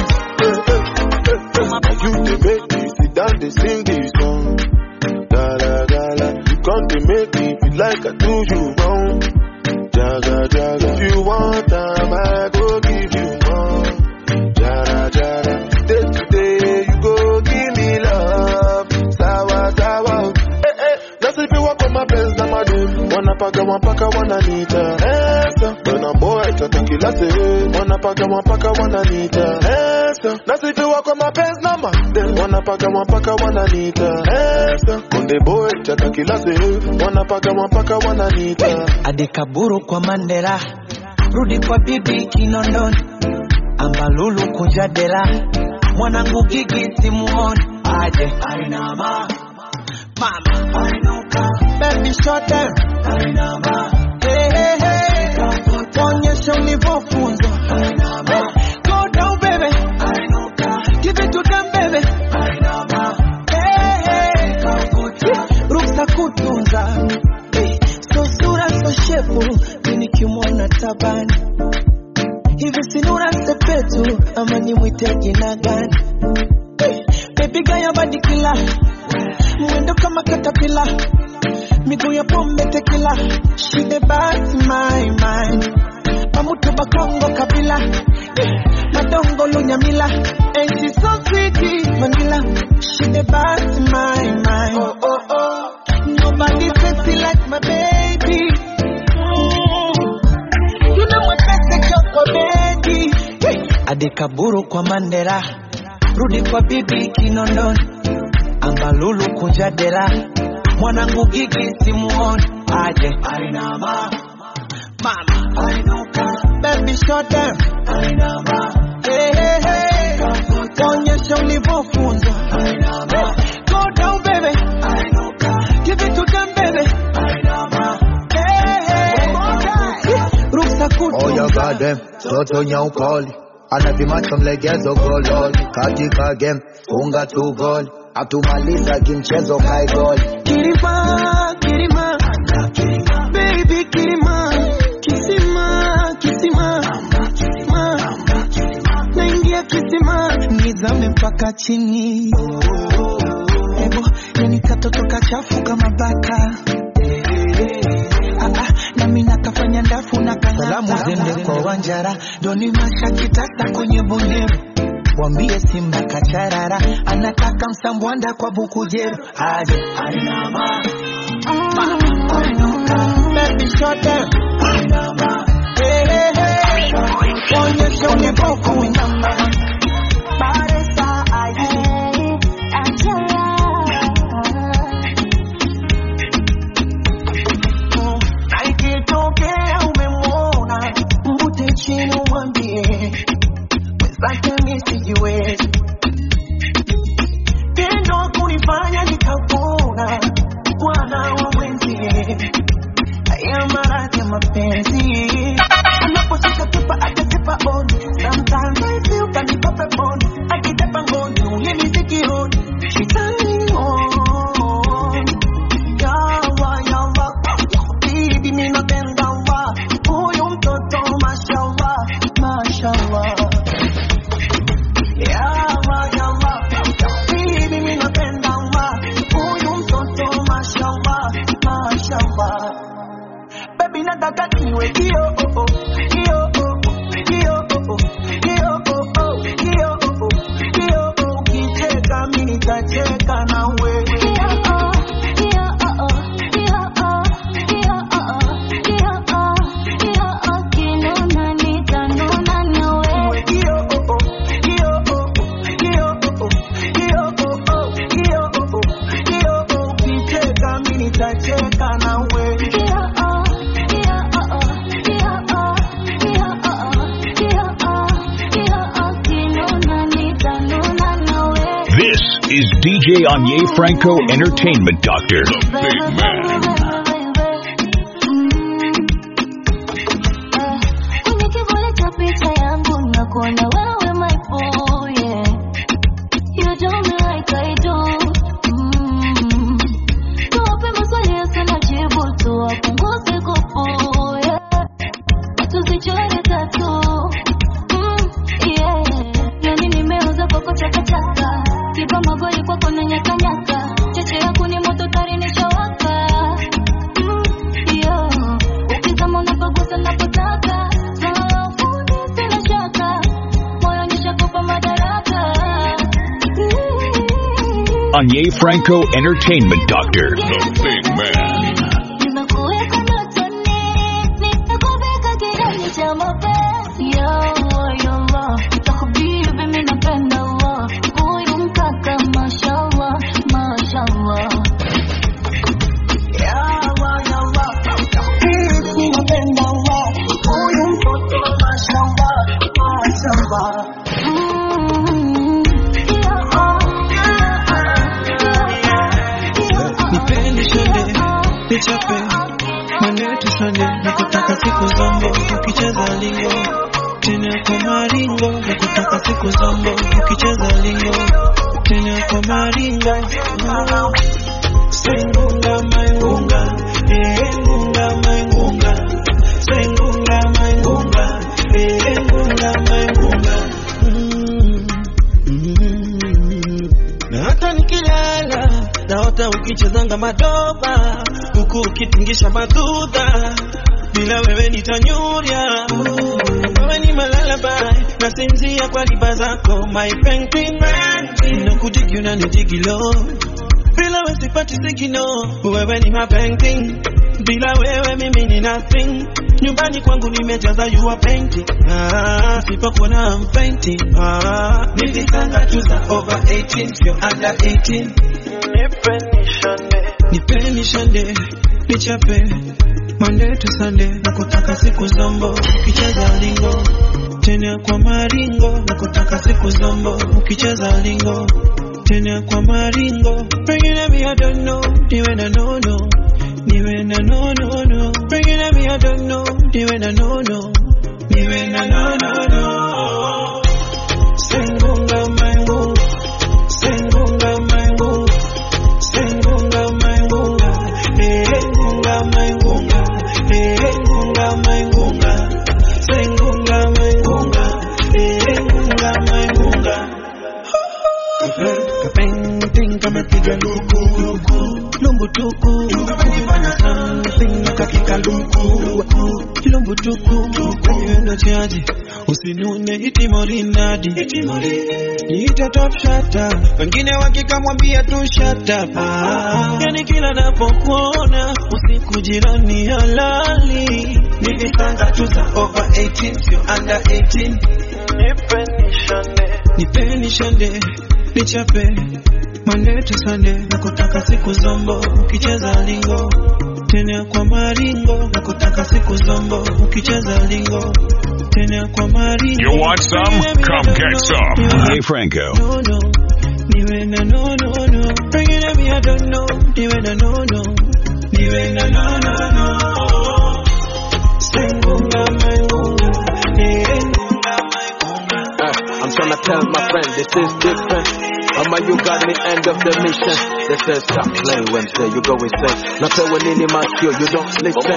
Speaker 8: You they make me sit down, they sing this song. Gala gala, you come to make me feel like I do you wrong. Jaga jaga, if you want time, I go give you more. Jara jara, day to day, you go give me love. Sawa sawa, eh eh, nasi piwa kwa mapenzi na madeni. Wanapaka wapaka wananita Esa, when boy tata kila se Wanapaka wapaka wananita Esa, nasi piwa kwa mapenzi na madeni. Wanapaka wapaka wananita Esa, konde boy tata kila se Wanapaka wapaka wananita
Speaker 5: adikaburu kwa mandela rudi kwa bibi kinondoni ambalulu kujadela mwanangu gigi simuoni aje ainama mama ainuka baby short them ainama hey, hey, hey. onyesha ulivyofunzwa ainama go down baby ainuka give it to them baby ainama hey, hey. ruksa kutunza hey. so sura so shepu mi nikimwona tabani hivi sinura sepetu ama nimwite jina gani hey. baby gaya badikila mwendo kama katapila miguu ya pombe tekila shide basi my mind pamutu bakongo kabila Eh, madongo lunyamila and she so sweet vanilla shide basi my mind oh, oh, oh. nobody sexy like my baby mm. you know what that's a baby adikaburu kwa mandela rudi kwa bibi kinondoni ambalulu kujadela mwanangu gigi simuoni aje ainama mama ainuka baby short them ainama hey, hey, hey. onyesha ulivyofunzwa ainama go down baby ainuka give it to them baby ainama hey, hey. ruksa
Speaker 9: Oh, you
Speaker 5: kutunza
Speaker 9: got them. Toto nyaukoli. Anavimacho mlegezo gololi. Katika game, funga tu goli. Atumaliza kimchezo kai goli.
Speaker 5: Kirima, Kirima, baby Kirima, Kisima, Kisima, ma, naingia kisima, nizame mpaka chini. Ebo, yani katoto kachafu kama baka. Ah, ah, nami nakafanya ndafu na kang'ata. Salamu zende kwa Wanjara, doni masha kitasa kwenye bonyeru mwambie Simba kacharara, anataka msambwanda kwa bukujeru, aje ainama Ma, ainuka, baby short them. Ainama, hey, hey, hey. Onyesha ulivyoku inama. Baresa, aje. Mm, na ikitokea umemwona, mvute chini umwambie mwenzake mi sijiwezi tendo kunifanya nikapona nataka niwe kio oh, oh, kio oh, oh, kio oh, oh, kio oh, oh, kio oh, oh, kio oh, ukicheka mimi nitacheka nawe Niwe kio oh, oh, kio oh, oh, kio oh, oh, kio oh, oh, kio oh, oh, kio oh, ukicheka mimi nitacheka nawe
Speaker 2: This is DJ Anye Franco Entertainment Doctor. The Big Man.
Speaker 7: Kwenye kivuli cha picha yangu nakuona wewe my boy, yeah. You do me like I do. Mm. Tuwape maswali yasiyo na jibu, tuwapunguze kupu, yeah. Tusichore tatu. Mm, yeah. Yani nimeuza kwako chakachaka, kipa magoli kwako na nyakanyaka, cheche yako ni moto tari nishawaka. Mm, yeah. Ukizama unapagusa napotaka, safuni sina shaka, moyo nishakupa madaraka.
Speaker 2: Anye Franco Entertainment Doctor. The Big Man.
Speaker 7: Nimekuweka ndotoni, nitakuvika kilele cha mapenzi. Ya Allah, ya Allah, nitakubibi mimi napenda Allah. Huyu mkaka mashallah, mashallah.
Speaker 5: Yawa, yawa, hivi napenda wa huyu mtoto mashallah, mashallah.
Speaker 7: Mm, ya
Speaker 3: Nipende shande, nichape maneti sande, nakutaka siku zombo, ukicheza lingo tena kwa maringo, nakutaka siku zombo, ukicheza lingo tena kwa maringo. Sengunga maingunga, eh ngunga maingunga, sengunga maingunga, eh ngunga maingunga. Mm, mm. Na hata nikilala naota ukichezanga madoba huku ukitingisha madudha bila wewe nitanyurya wewe ni malalabai nasinzia kwa riba zako my painting na kujigi unanijigilo bila wewe sipati sigino wewe ni my painting bila wewe mimi ni nothing nyumbani kwangu nimejaza you are painting ah, sipokuona I'm painting ah, nilitanga tu za over 18 sio under 18 nipeni shande nichape Monday to Sunday na kutaka siku zombo ukicheza lingo tena kwa maringo na kutaka siku zombo ukicheza lingo tena kwa maringo pengine mi I don't know niwe na no no niwe na no no no pengine mi I don't know niwe na no no niwe na no no no sengunga mangu sengunga mangu sengunga mangunga eh ngunga mangunga eh ngunga mangunga sengunga mangunga eh ngunga mangunga kapenting kamepiga luku lumbu tuku kufanya something nakakika luku lumbu tuku kaniwendo chaji usinune itimorinadi niite top shata wengine wakikamwambia tu shata yani kila napokuona usiku jirani halali nilisanga tu za over 18 sio under 18 nipeni shande nichape Monday to Sunday na kutaka siku zombo ukicheza lingo tena kwa maringo na kutaka siku zombo ukicheza lingo tena kwa maringo
Speaker 2: You want some? Come get some. Anye Franco.
Speaker 3: no no niwe na no no no pengine mi I don't know niwe na no no niwe na no no no sengunga mangunga eh ngunga mangunga
Speaker 10: Uh, I'm tryna tell my friend this is different. Ama you got me end of the mission. They say stop playing Wednesday, you go insane. Na pewe nini masikio, you don't listen.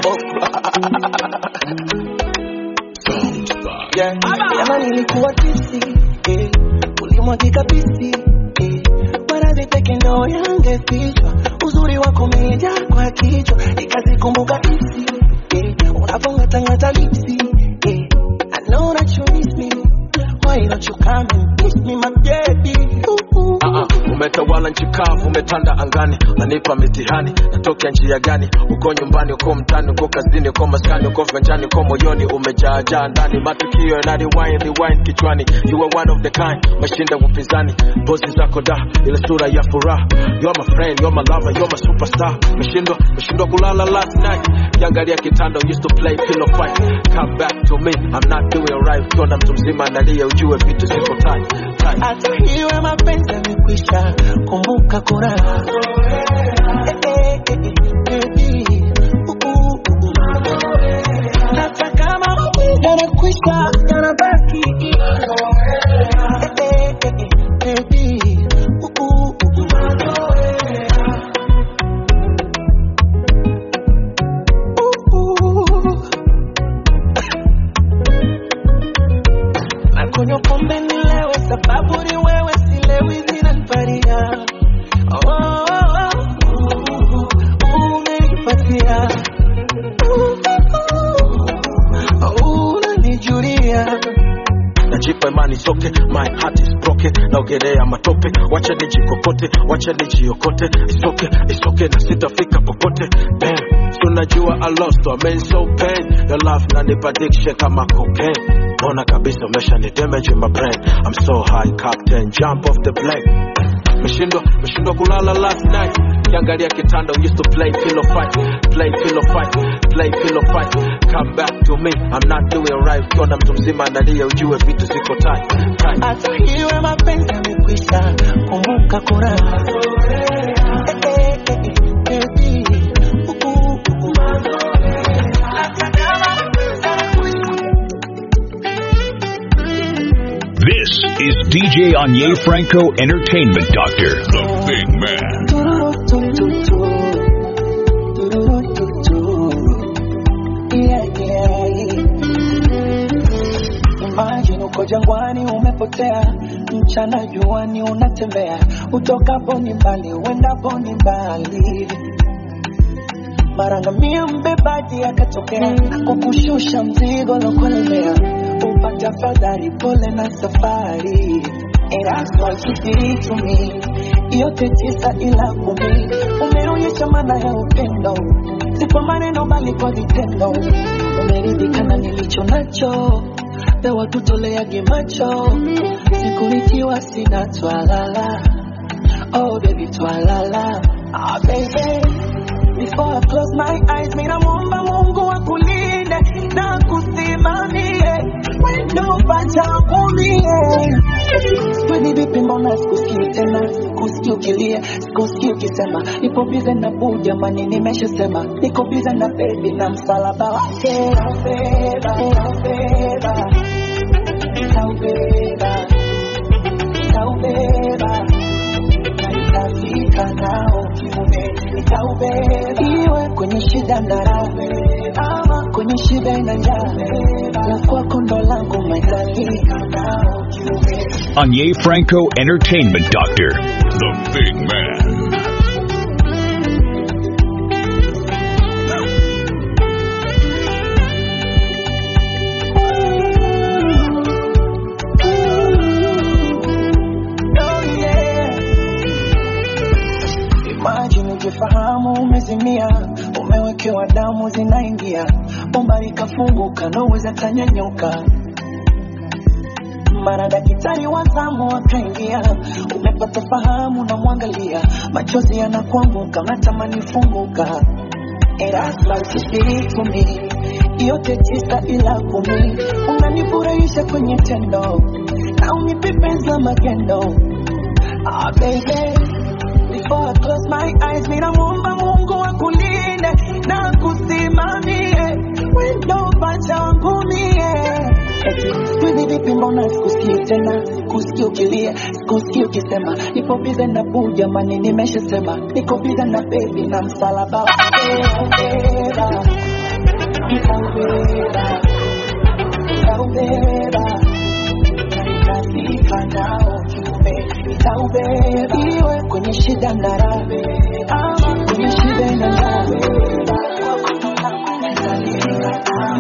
Speaker 5: Yeah. Jana nilikuwa tisi eh, ulimwagika pisi eh, maradhi peke ndo yangefichwa, uzuri wako umejaa kwa kichwa, nikazikumbuka hisi eh, unavongatangata lipsi yeah. I know that you miss me why don't you come and kiss me my baby ooh, ooh.
Speaker 10: Ah, ah, umetawala nchi kavu, umetanda angani, unanipa mitihani, natokea njia gani? Uko nyumbani, uko mtani, uko kazini, uko maskani, uko viwanjani, uko moyoni, umejaajaa ndani, matukio yana rewind, rewind kichwani. You are one of the kind, umeshinda upinzani, pozi zako da, ile sura ya furaha. You're my friend, you're my lover, you're my superstar. Umeshindwa, umeshindwa kulala last night, kiangalia kitanda, used to play pillow fight. Come back to me, I'm not doing right. Ukiona mtu mzima analia, ujue vitu ziko tight, tight.
Speaker 5: hata hiwe mapenzi yamekwisha, kumbuka kuna Eh, eh, eh, eh, baby. Uh, uh, uh. hata kama mapenzi yanakwisha yanabaki Eh, eh, eh, eh, baby. Uh, uh, uh. Uh, uh. na kunywa pombe nilewe, sababu ni wewe, silewi zinaniparia. Oh, oh, oh, uh, umenipatia. Uh, uh, uh, unanijulia.
Speaker 10: najipa imani zote, my heart is broken, naogelea matope, wacha nijikokote, wacha nijiokote, isoke isoke na sitafika popote. Damn, si unajua I lost, I mean so pain, your love nanipa addiction kama cocaine, mbona kabisa umesha ni damage in my brain, I'm so high captain, jump off the plane. Meshindwa, meshindwa kulala last night. Kiangalia kitanda, we used to play pillow fight, play pillow fight, play pillow fight. Come back to me, I'm not doing right. Ukiona mtu mzima analia, ujue vitu ziko tight, tight.
Speaker 5: hata hiwe mapenzi yamekwisha, kumbuka kuna Eh, eh, eh, eh, baby. Uh, uh, uh. hata kama mapenzi yanakwisha
Speaker 2: This is DJ Anye Franco Entertainment Doctor, the big man.
Speaker 5: Imagine uko jangwani umepotea, mchana juani unatembea, utokapo ni mbali, uendapo ni mbali. Marangamia mbebaji akatokea, kukushusha mzigo lokolemea, upata fadhali, pole na safari. And that's what you did to me. Yote tisa ila kumi, umeonyesha maana ya upendo, si kwa maneno bali kwa vitendo. Umeridhika na nilicho nacho, pewa tutoleage macho, siku nikiwa sina twalala. Oh baby twalala, ah baby Before I close my eyes, mina muomba Mungu akulinde na kusimamie wendo pachangumie. Kwani vipi, mbona sikusikii tena, sikusikii ukilia, sikusikii ukisema nipo bize na buu, jamani, nimeshasema niko bize na bebi na msalaba wake naubeba, naubeba, naubeba, naubeba na nitafika nao kiume, nitaubeba iwe kwenye shida na raha, ama kwenye shida na njaa, la kwako ndo langu nitafika nao kiume.
Speaker 2: Anye Franco Entertainment Doctor, the big man.
Speaker 5: Oh yeah. Imagine ukifahamu umezimia, umewekewa damu zinaingia, bomba likafunguka, naweza tanyanyuka. Mara daktari wa zamu akaingia, umepata fahamu, na mwangalia, machozi yanakuanguka, natamani funguka. And that's like you did to me. Yote tisa ila kumi, unanifurahisha kwenye tendo na unipepeza magendo. Ah, baby, before I close my eyes, mina muomba Mungu akulinde na kusimamie wendo pacha wangu mie. Eti, Hivi vipi, mbona sikusikii tena, sikusikii ukilia, sikusikii ukisema nipo bize na buu, jamani, nimeshasema niko bize na bebi na msalaba wake nitaubeba, nitaubeba, nitaubeba nitafika nao kiume, nitaubeba iwe kwenye shida na raha, ama kwenye shida na raha. Nitafika nao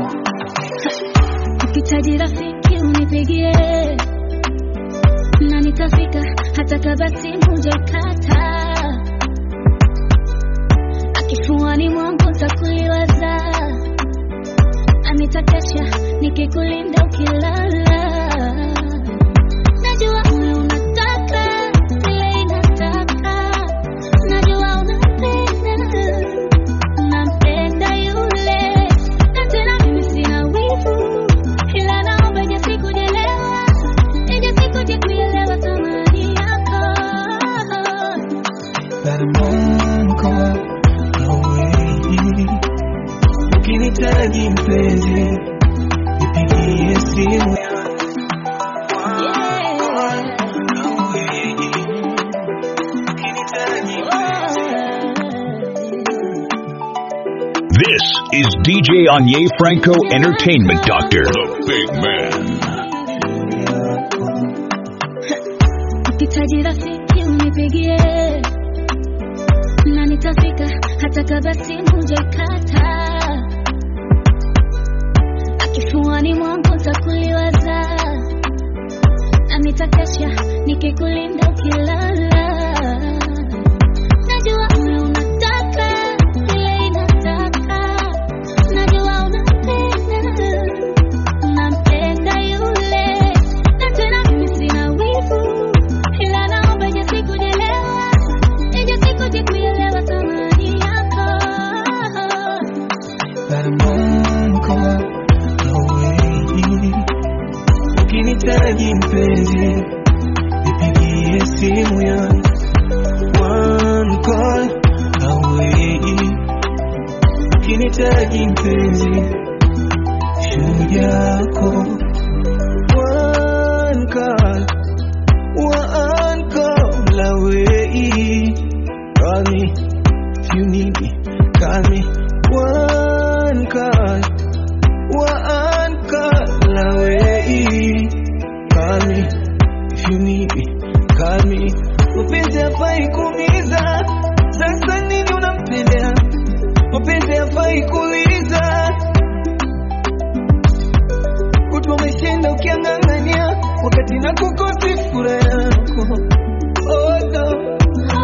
Speaker 7: ukihitaji rafiki unipigie na nitafika hata kabla simu hujaikata akifuani mwangu ntakuliwaza na nitakesha nikikulinda ukilala najua moyo unataka vile inataka najua unapenda unampenda yule na tena mimi sina wivu ila naomba ije sikujelewa ije sikuje kuelewa thamani yako
Speaker 3: That I'm one call away. Ukinitaji mpenzi, nipigie simu
Speaker 2: This is DJ Anye Franco Entertainment Doctor. The Big Man.
Speaker 7: ukihitaji rafiki unipigie na nitafika hata kabla simu hujaikata akifuani mwangu ntakuliwaza na nitakesha nikikulinda ukilala najua moyo unataka vile inataka najua unapenda unampenda yule na tena mimi sina wivu ila naomba ije sikujelewa ije sikuje kuelewa thamani yako
Speaker 3: That I'm one call away. Ukinitaji mpenzi, nipigie simu yangu one call away. Ukinitaji mpenzi, shujaa yako one call, one call away. Call me if you need me, call me one call, one call away. Call me if you need me, call me. Mapenzi hafai kuumiza, sasa nini unampendea? Mapenzi hafai kuuliza, kutwa umeshinda ukiang'ang'ania, wakati na kukosi furaha yako. Oh, no.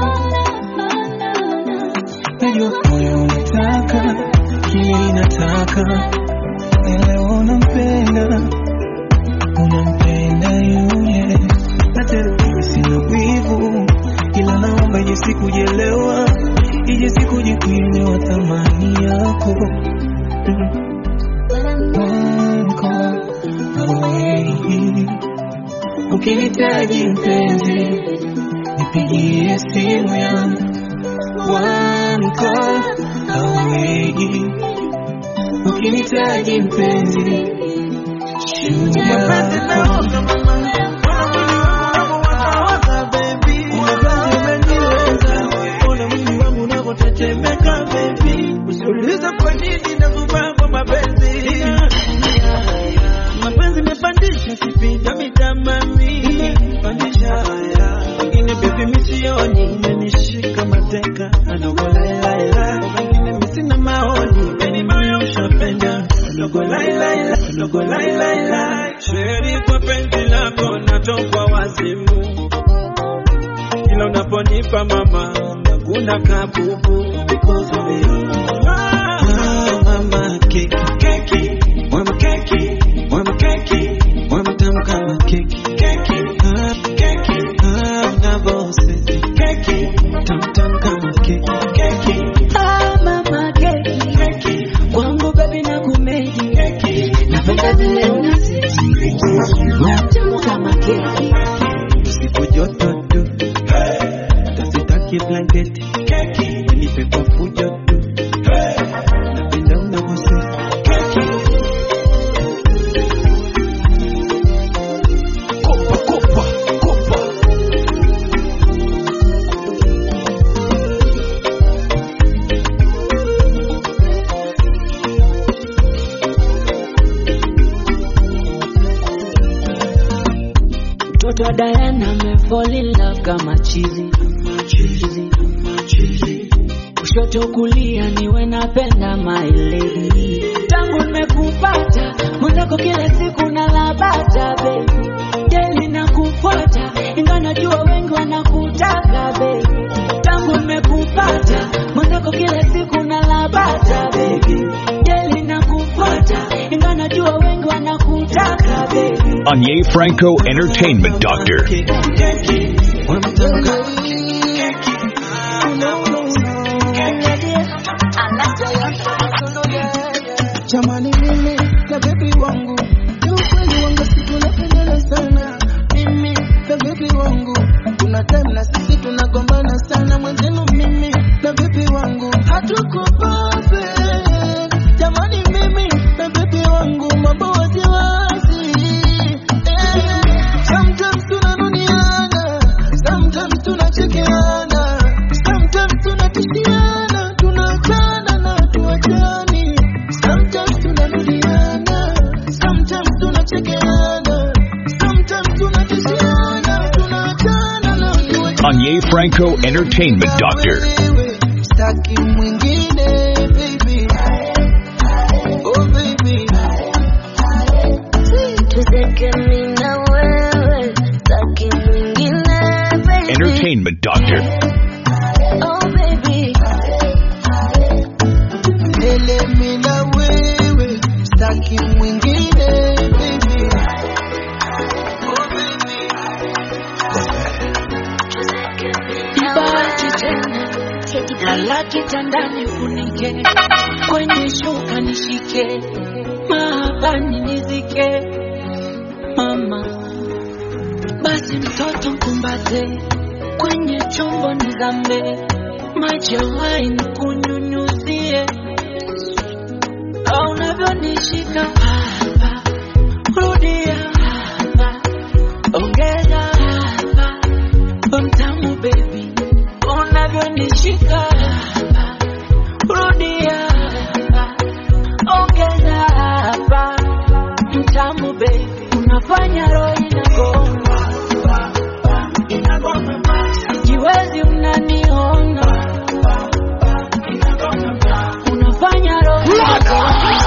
Speaker 3: Najua moyo unataka kile inataka, elewa unampenda, unampenda yule, na tena mimi sina wivu, ila naomba ije sikujelewa, ije sikuje kuelewa thamani yako. One call away. Ukinihitaji mpenzi, nipigie simu yangu one call away. Ukinihitaji mpenzi, shujaa yako.
Speaker 11: Usiulize kwa nini nakuvaa mapenzi mapenzi imepandisha kipinda mitamami pandisha haya wengine bebi misioni imenishika mateka adogo lailaila wengine misina maoni beni moyo ushapenda adogo lailaila adogo lailaila sheri kwa penzi lako natokwa wazimu kila unaponipa mama nakuna kabubu because of you ah, mama keki keki mama keki mama keki mama tamu kama keki keki ah, keki ah, unavoseti keki tamu tamu kama keki keki
Speaker 1: Ah, mama keki
Speaker 11: keki
Speaker 1: kwangu baby na kumedi
Speaker 11: keki
Speaker 1: napenda vile unasiti tamu kama keki
Speaker 11: usiku joto tu hata sitaki blanketi keki nipe kwa fujo tu napenda unavoseti keki kopa kopa kopa
Speaker 1: mtoto wa Diana amefall in love kama chizi chizi chizi kushoto kulia niwe napenda my lady tangu nimekupata mwenzako kila siku na najua wengi wanakutaka baby
Speaker 2: Anye Franco Entertainment Doctor.
Speaker 3: Jamani mimi na baby wangu ni ukweli wangu si tunapendana sana mimi na baby wangu kuna time na sisi tunagombana sana mwenzenu mimi na baby wangu hatuko perfect jamani mimi na baby wangu mambo wasiwasi eh. sometimes tunanuniana sometimes tunachekeana sometimes tunatishiana tunachana na tuachani sometimes tunarudiana sometimes tunachekeana sometimes tunatishiana tunachana na tuachani
Speaker 2: Anye Franco Entertainment Doctor.
Speaker 3: Staki mwingine baby oh baby
Speaker 7: Tuzeke mimi na wewe, taki mwingine baby.
Speaker 2: Entertainment Doctor.
Speaker 7: Oh baby,
Speaker 3: Lele mimi na wewe staki mwingine baby oh baby
Speaker 1: Ibaki tena lala kitandani funike kwenye shuka nishike mahabani nizike mama basi mtoto mkumbate kwenye chombo nizambe maji ya wine kunyunyuzie au unavyonishika hapa rudia hapa ongeza hapa mtamu baby unavyonishika hapa rudia hapa ongeza hapa mtamu baby unafanya roho inagoma sijiwezi unaniona unafanya roho inagoma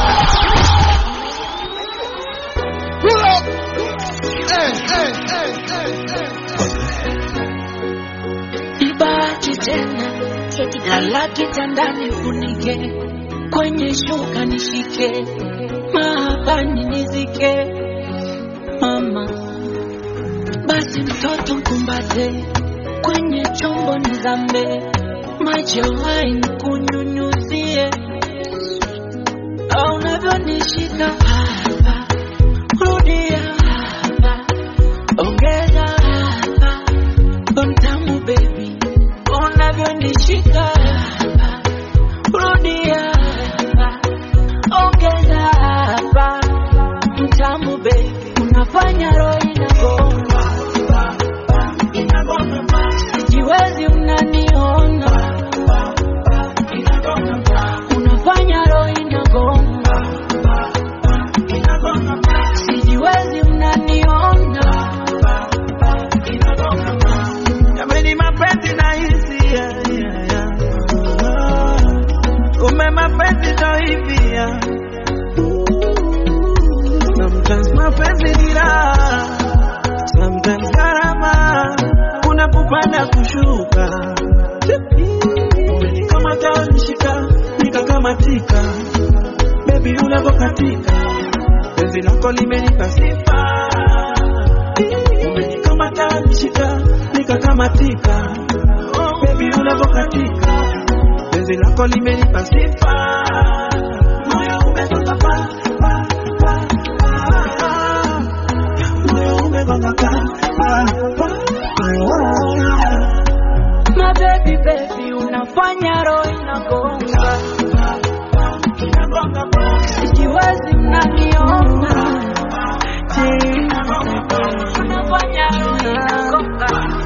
Speaker 1: ibaki tena lala kitandani funike kwenye shuka nishike mahabani nizike mama basi mtoto mkumbate kwenye chombo nizambe maji ya wine kunyunyuzie au unavyonishika hapa rudia hapa ongeza hapa mtamu baby unavyonishika hapa rudia hapa ongeza hapa mtamu baby unafanya roho inagoma sijiwezi unaniona unafanya roho inagoma sijiwezi unaniona
Speaker 11: Jamani mapenzi na hisia yeah, yeah. Ah, Ume mapenzi ndo hivi yeah. Sometimes mapenzi ni raha Sometimes gharama Kuna kupanda kushuka Umenikamata nishika Nikakamatika Baby unavokatika Penzi lako limenipa sifa Umenikamata nishika Nikakamatika Baby unavokatika Penzi lako limenipa sifa Moyo umegonga pa pa pa pa Moyo umegonga pa pa pa pa
Speaker 1: My baby baby unafanya roho inagonga sijiwezi mnaniona unafanya roho inagonga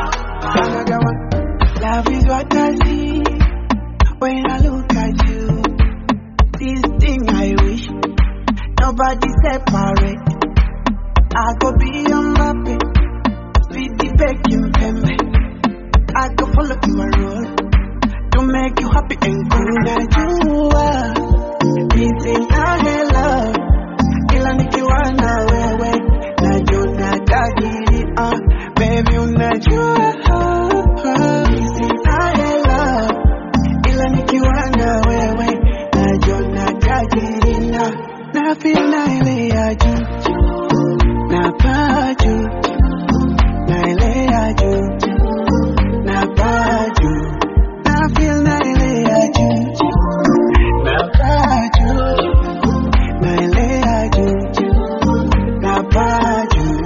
Speaker 3: Love is what I see when I look at you. This thing I wish nobody separate. I go be your mappy, be the baking pembe. I go follow your road to make you happy and cool. That you are missing I love, ila nikiwa na wewe najua najadili uh, baby unajua missing I love, ila nikiwa na wewe najua najadili na na feel na naelea juu napaa juu naelea juu napaa juu I feel naelea juu napaa juu naelea juu napaa juu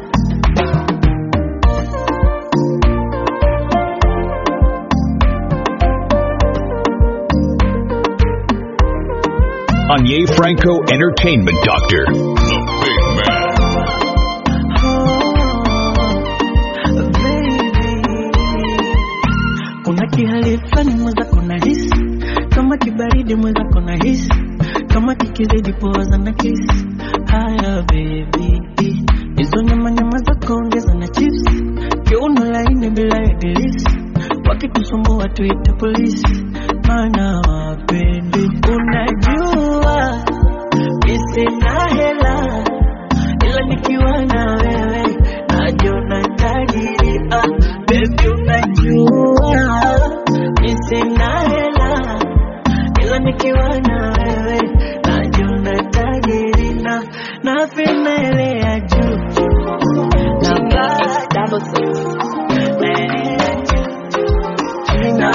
Speaker 2: Anye Franco Entertainment Doctor. The Big Man.
Speaker 1: kuna kihali fulani mwenzako na hisi kama kibaridi mwenzako na hisi kama kikizidi poza na kisi haya bebi hizo nyama nyama zako ongeza na chips kiuno laini bila ya dilisi wakitusumbua tuite polisi maana wapendi unajua misina hela ila nikiwa na wewe najiona tajiri ah, baby unajua misina hela ila nikiwa na wewe najiona tajiri na na femelea juu na bado naelea juu na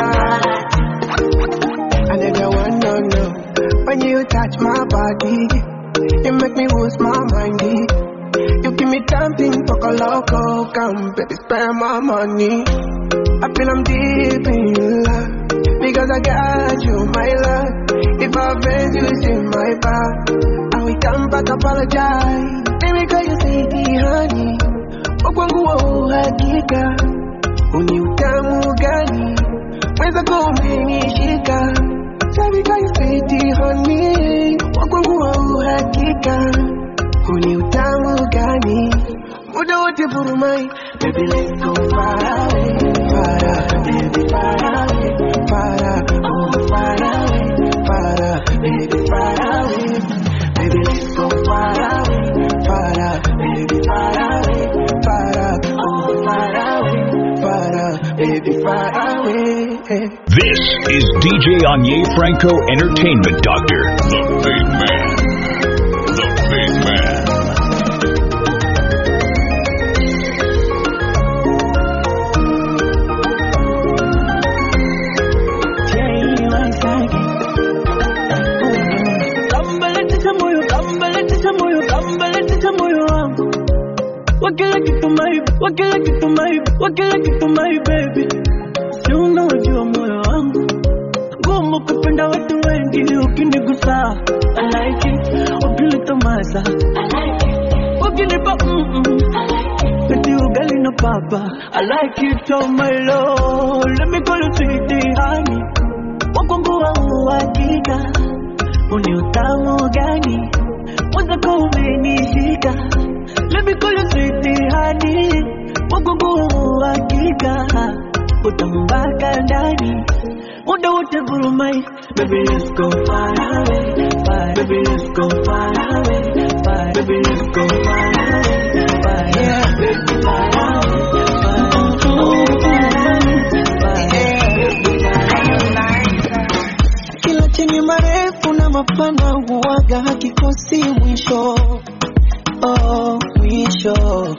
Speaker 3: I never want no no. When you touch my body, you make me lose my mind. You give me something for a loco, come baby, spend my money. I feel I'm deep in love because I got you, my love. If I offend you, it's in my back. And we come back, apologize. Baby, call you say honey. Wakwangu wa uhakika, uni utamu gani? Weza kumenishika Baby call you sweetie honey Wakwangu wa uhakika Huni utamu gani Muda wote burumai Baby let's go far away Far away, baby far away Far away, oh far away Far away, baby far away Baby let's go far away Far away, baby far away Far away, oh far away Far away, baby far away
Speaker 2: This is DJ Anye Franco Entertainment Doctor. The Big Man. The Big Man.
Speaker 1: Kambaletisha moyo, kambaletisha moyo, kambaletisha moyo wangu. Wa kila kitu my, wa kila kitu my, wa kila kitu my baby. Si unajua moyo wangu. Ngumu kupenda watu wengi ukinigusa. I like it. Ukinitomasa. I like it. Ukinipa mm mm. I like it. Eti ugali na papa. I like it oh my lord. Let me call you sweetie honey. Wakwangu wa uhakika uni utamu gani mwenzako umenishika Let me call you sweetie honey wagungu uhakika utamu mpaka ndani muda wote vurumai Baby let's go far away far Baby let's go far away far Baby let's go far away far yeah baby far away far oh far away far baby far away
Speaker 3: kila chenye marefu na mapana huwaga hakikosi mwisho oh, mwisho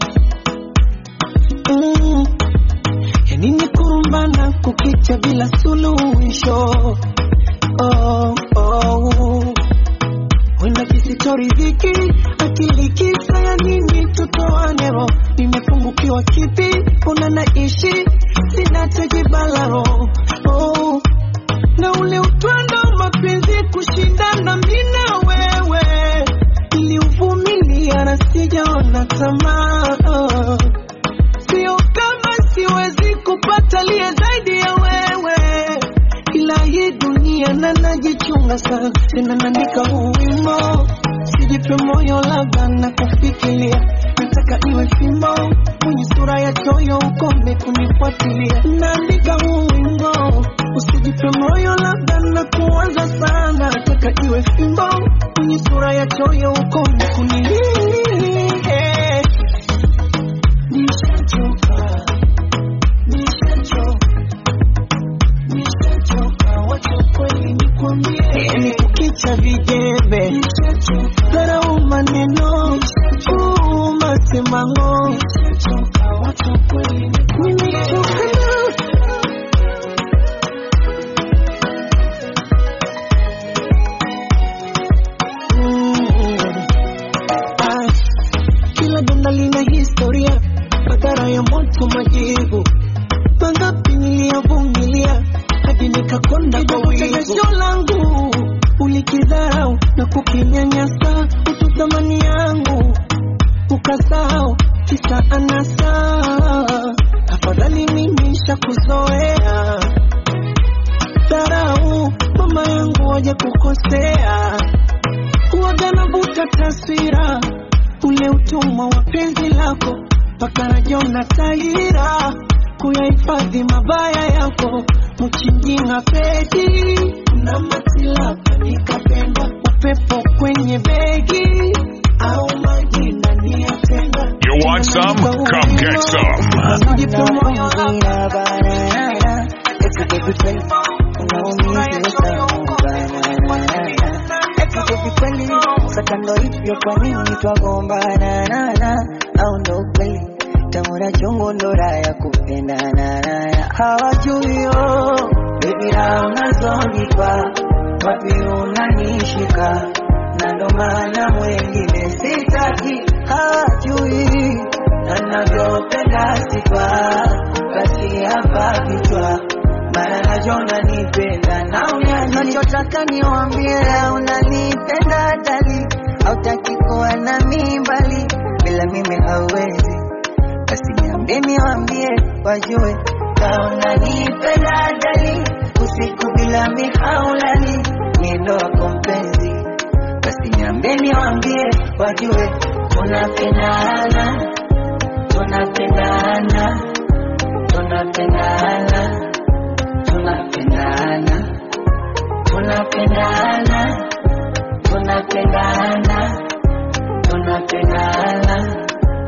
Speaker 3: mm. yanini kurumbana kukicha bila suluhisho oh, oh. wenda kisitoridhiki akili kisa ya nini tutoanero nimepungukiwa kipi una naishi sina tejibalaro oh na ule utwando wa mapenzi kushindana mimi na wewe, niliuvumilia na sijaona tamaa. Sio kama siwezi kupata liye zaidi ya wewe, ila hii dunia na najichunga sana, tena naandika huu wimbo, sijipe moyo, labda na kufikiria nataka iwe fimbo mwenye sura ya choyo, ukome kunifuatilia. Naandika huu wimbo, usijipe moyo, labda na kuwaza sana, nataka iwe fimbo mwenye sura ya choyo, ukome kunilia. Nishachoka, nishachoka, nishachoka, wacha kweli nikwambie, ni kukicha vijembe, dharau maneno
Speaker 11: majibu mangapi niliyovumilia hadi nikakonda kwa wivu langu ulikidharau na kukinyanyasa utu thamani yangu ukasahau kisa anasa afadhali mimi shakuzoea dharau mama yangu waje kukosea huwaga navuta taswira ule utumwa wa penzi lako mpaka najona tahira kuyahifadhi mabaya yako mchinjinga pedi na matilapa nikapenda upepo kwenye begi au maji ndani ya tenga
Speaker 2: You want some? Come get some.
Speaker 12: Sakando hivyo kwa nini twagombana na na au ndo kweli tamura chungu ndo raya kupendana na hawajui yo baby na unazonipa wapi unanishika na ndo maana mwengine sitaki hawajui na navyopenda sifa basi hapa vichwa mara najona nipenda na unachotaka niwambie unanipenda dali hautaki kuwa na mimbali bila mimi hauwezi basi niambie niwambie wajue ka unanipenda dali usiku bila mihaulali miendo wako mpenzi basi niambie niwambie wajue tunapendana tunapendana tunapendana tunapendana tunapendana tunapendana tunapendana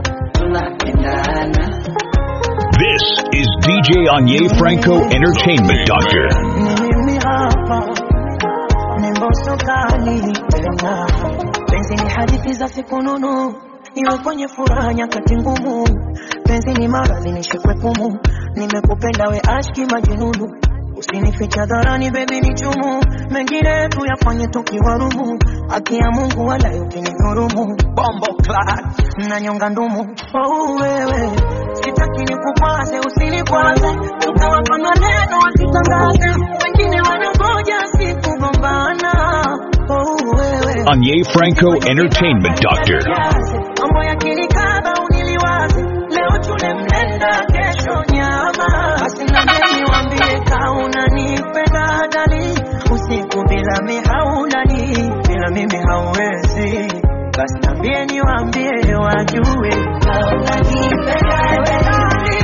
Speaker 12: tunapendana
Speaker 2: This is DJ Anye Franco Entertainment Doctor.
Speaker 12: mimi hapa ni mbosokani tena penzi ni hadithi za siku nunu iwe kwenye furaha nyakati ngumu penzi ni maradhi nishikwe pumu nimekupenda we ashki majinunu usinificha dharani bebi ni chumu mengine tuyafanye tukiwarumu haki ya mungu wala ukinidhurumu bombo clat na nyonga ndumu oh, wewe sitaki nikukwaze usinikwaze tukawapa maneno wasitangaze wengine wanangoja sikugombana oh, wewe
Speaker 2: Anye Franco Entertainment Doctor.
Speaker 12: mambo ya kilikaba uniliwaze leo tule mlenda kesho nyama basi nambie niwambie ka unanipenda dali usiku bila mihaulali bila mimi hauwezi basi nambie niwambie wajue ka unanipenda dali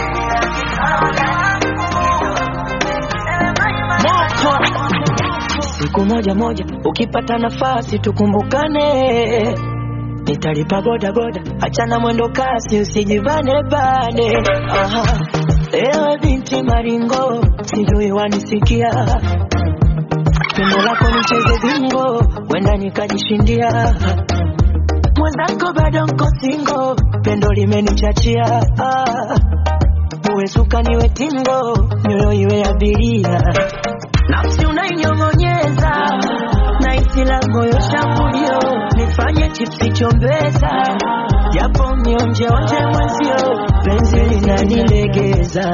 Speaker 12: siku moja moja ukipata nafasi tukumbukane nitalipa boda boda achana mwendo kasi usijivane bane Aha. ewe binti maringo sijui wanisikia pendo lako nicheze bingo wenda nikajishindia mwenzako bado nko singo pendo limenichachia ah. uwezuka niwe tingo nyoyo iwe abiria nafsi unainyong'onyeza na isi la moyo shambulio nifanye chipsi chombeza japo mionjeonje mwenzio penzi linanilegeza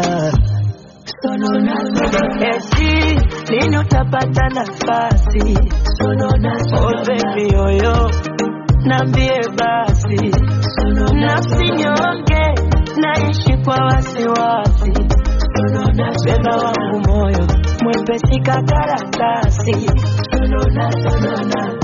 Speaker 12: eti lini utapata nafasi oh baby yoyo nambie basi nafsi nyonge naishi kwa wasiwasi beba wangu moyo mwepesi kakaratasi sonona sonona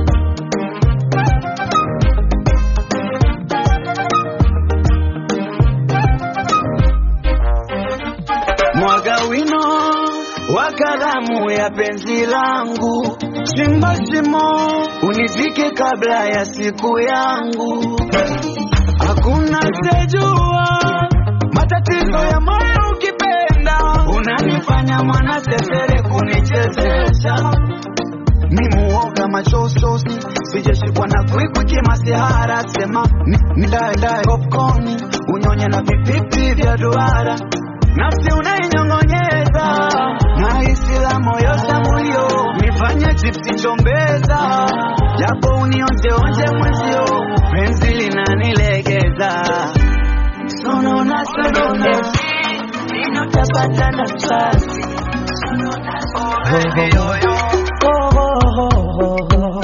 Speaker 11: mwaga wino wa kalamu ya penzi langu, chimba shimo unizike kabla ya siku yangu. Hakuna sejua matatizo ya moyo ukipenda, unanifanya mwana sesere kunichezesha ni muoga machososi sijashikwa na kwikwi masihara sema ni, ni dae dae popcorn unyonye na vipipi vya duara nafsi unainyong'onyeza na hisi la moyo shambulio nifanye chipsi chombeza japo unionjeonje mwezio penzi linanilegeza sonona sonona
Speaker 12: nione lini utapata nafasi Oh, oh, oh, oh, oh.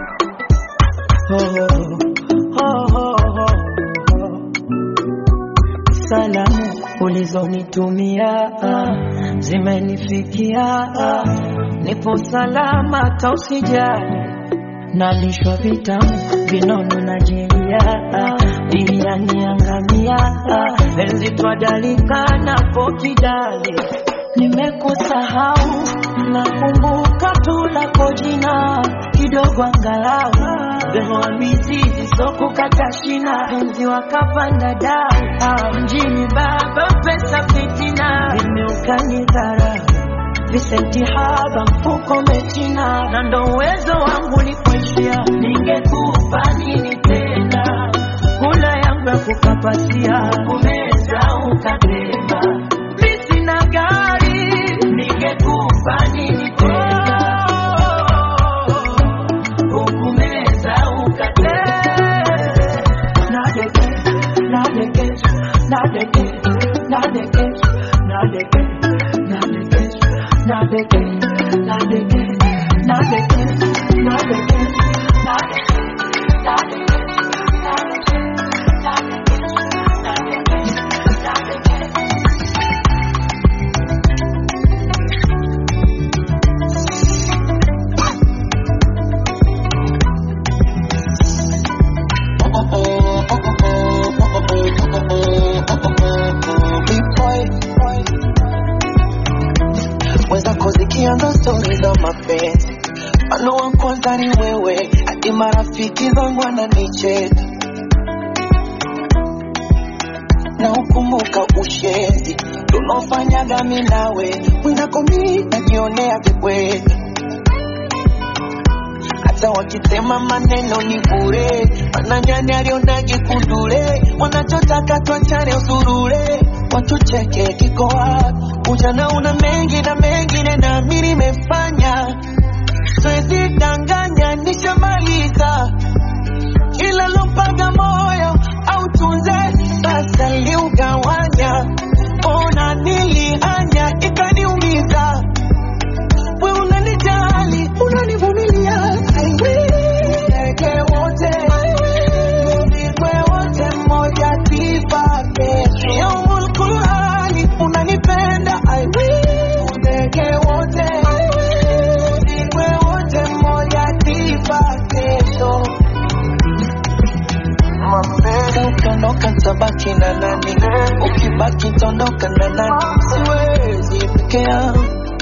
Speaker 12: Oh, oh, oh, oh, oh. Salamu ulizonitumia ah, zimenifikia ah, nipo salama, tausijali nalishwa vitamu vinono na jeria pia niangamia enzi twadalingana pokidali nimekusahau nakumbuka tu lako jina kidogo angalau behoa mizizi sokukata shina enzi wakapanda dau Ah, mjini baba pesa fitina vimeukanyidhara visenti haba mfuko mechina na ndo uwezo wangu lipoishia ningekupa nini tena kula yangu ya kukapasia kumeza ukatema mi sina gari ningekupa nini tena ukumeza ukatema nadeke nadeke nadeke nadeke nadeke nadeke not again, not again, not again, not again, not again, not again, not again, not again, not again.
Speaker 5: wenzako zikianza stori za mapenzi mano wa kwanza ni wewe hadi marafiki zangu wananicheka na ukumbuka ushenzi tunaofanyaga mi nawe wenzako mi najionea vikweli hata wakisema maneno ni bure mananyani alionage kundule wanachotaka twachane usurure watucheke kiko wapi ujana una mengi na mengine nami nimefanya siwezi danganya nishamaliza kila lompaga moyo au tunze sasa liugawanya ona nilianya ikaniumiza we unanijali unanivumilia I will. Ndege wote Mzikwe wote mmoja tifake Yaumul Qurani unanipenda I will. Ndege wote Mzikwe wote mmoja tifake so ukiondoka tabaki na nani ukibaki tondoka na nani siwezi peke yangu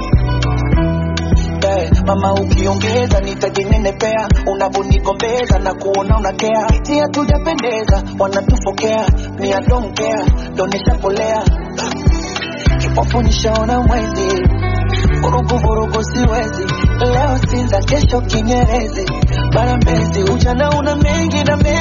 Speaker 5: Eh, mama ukiongeza nitajinenepea unavonigombeza na kuona unakea iti hatujapendeza wanatufokea ni adonkea donishapolea kipofu nishaona mwezi vurugu vurugu siwezi leo sinza kesho kinyerezi bara mbezi ujana una mengi na mengi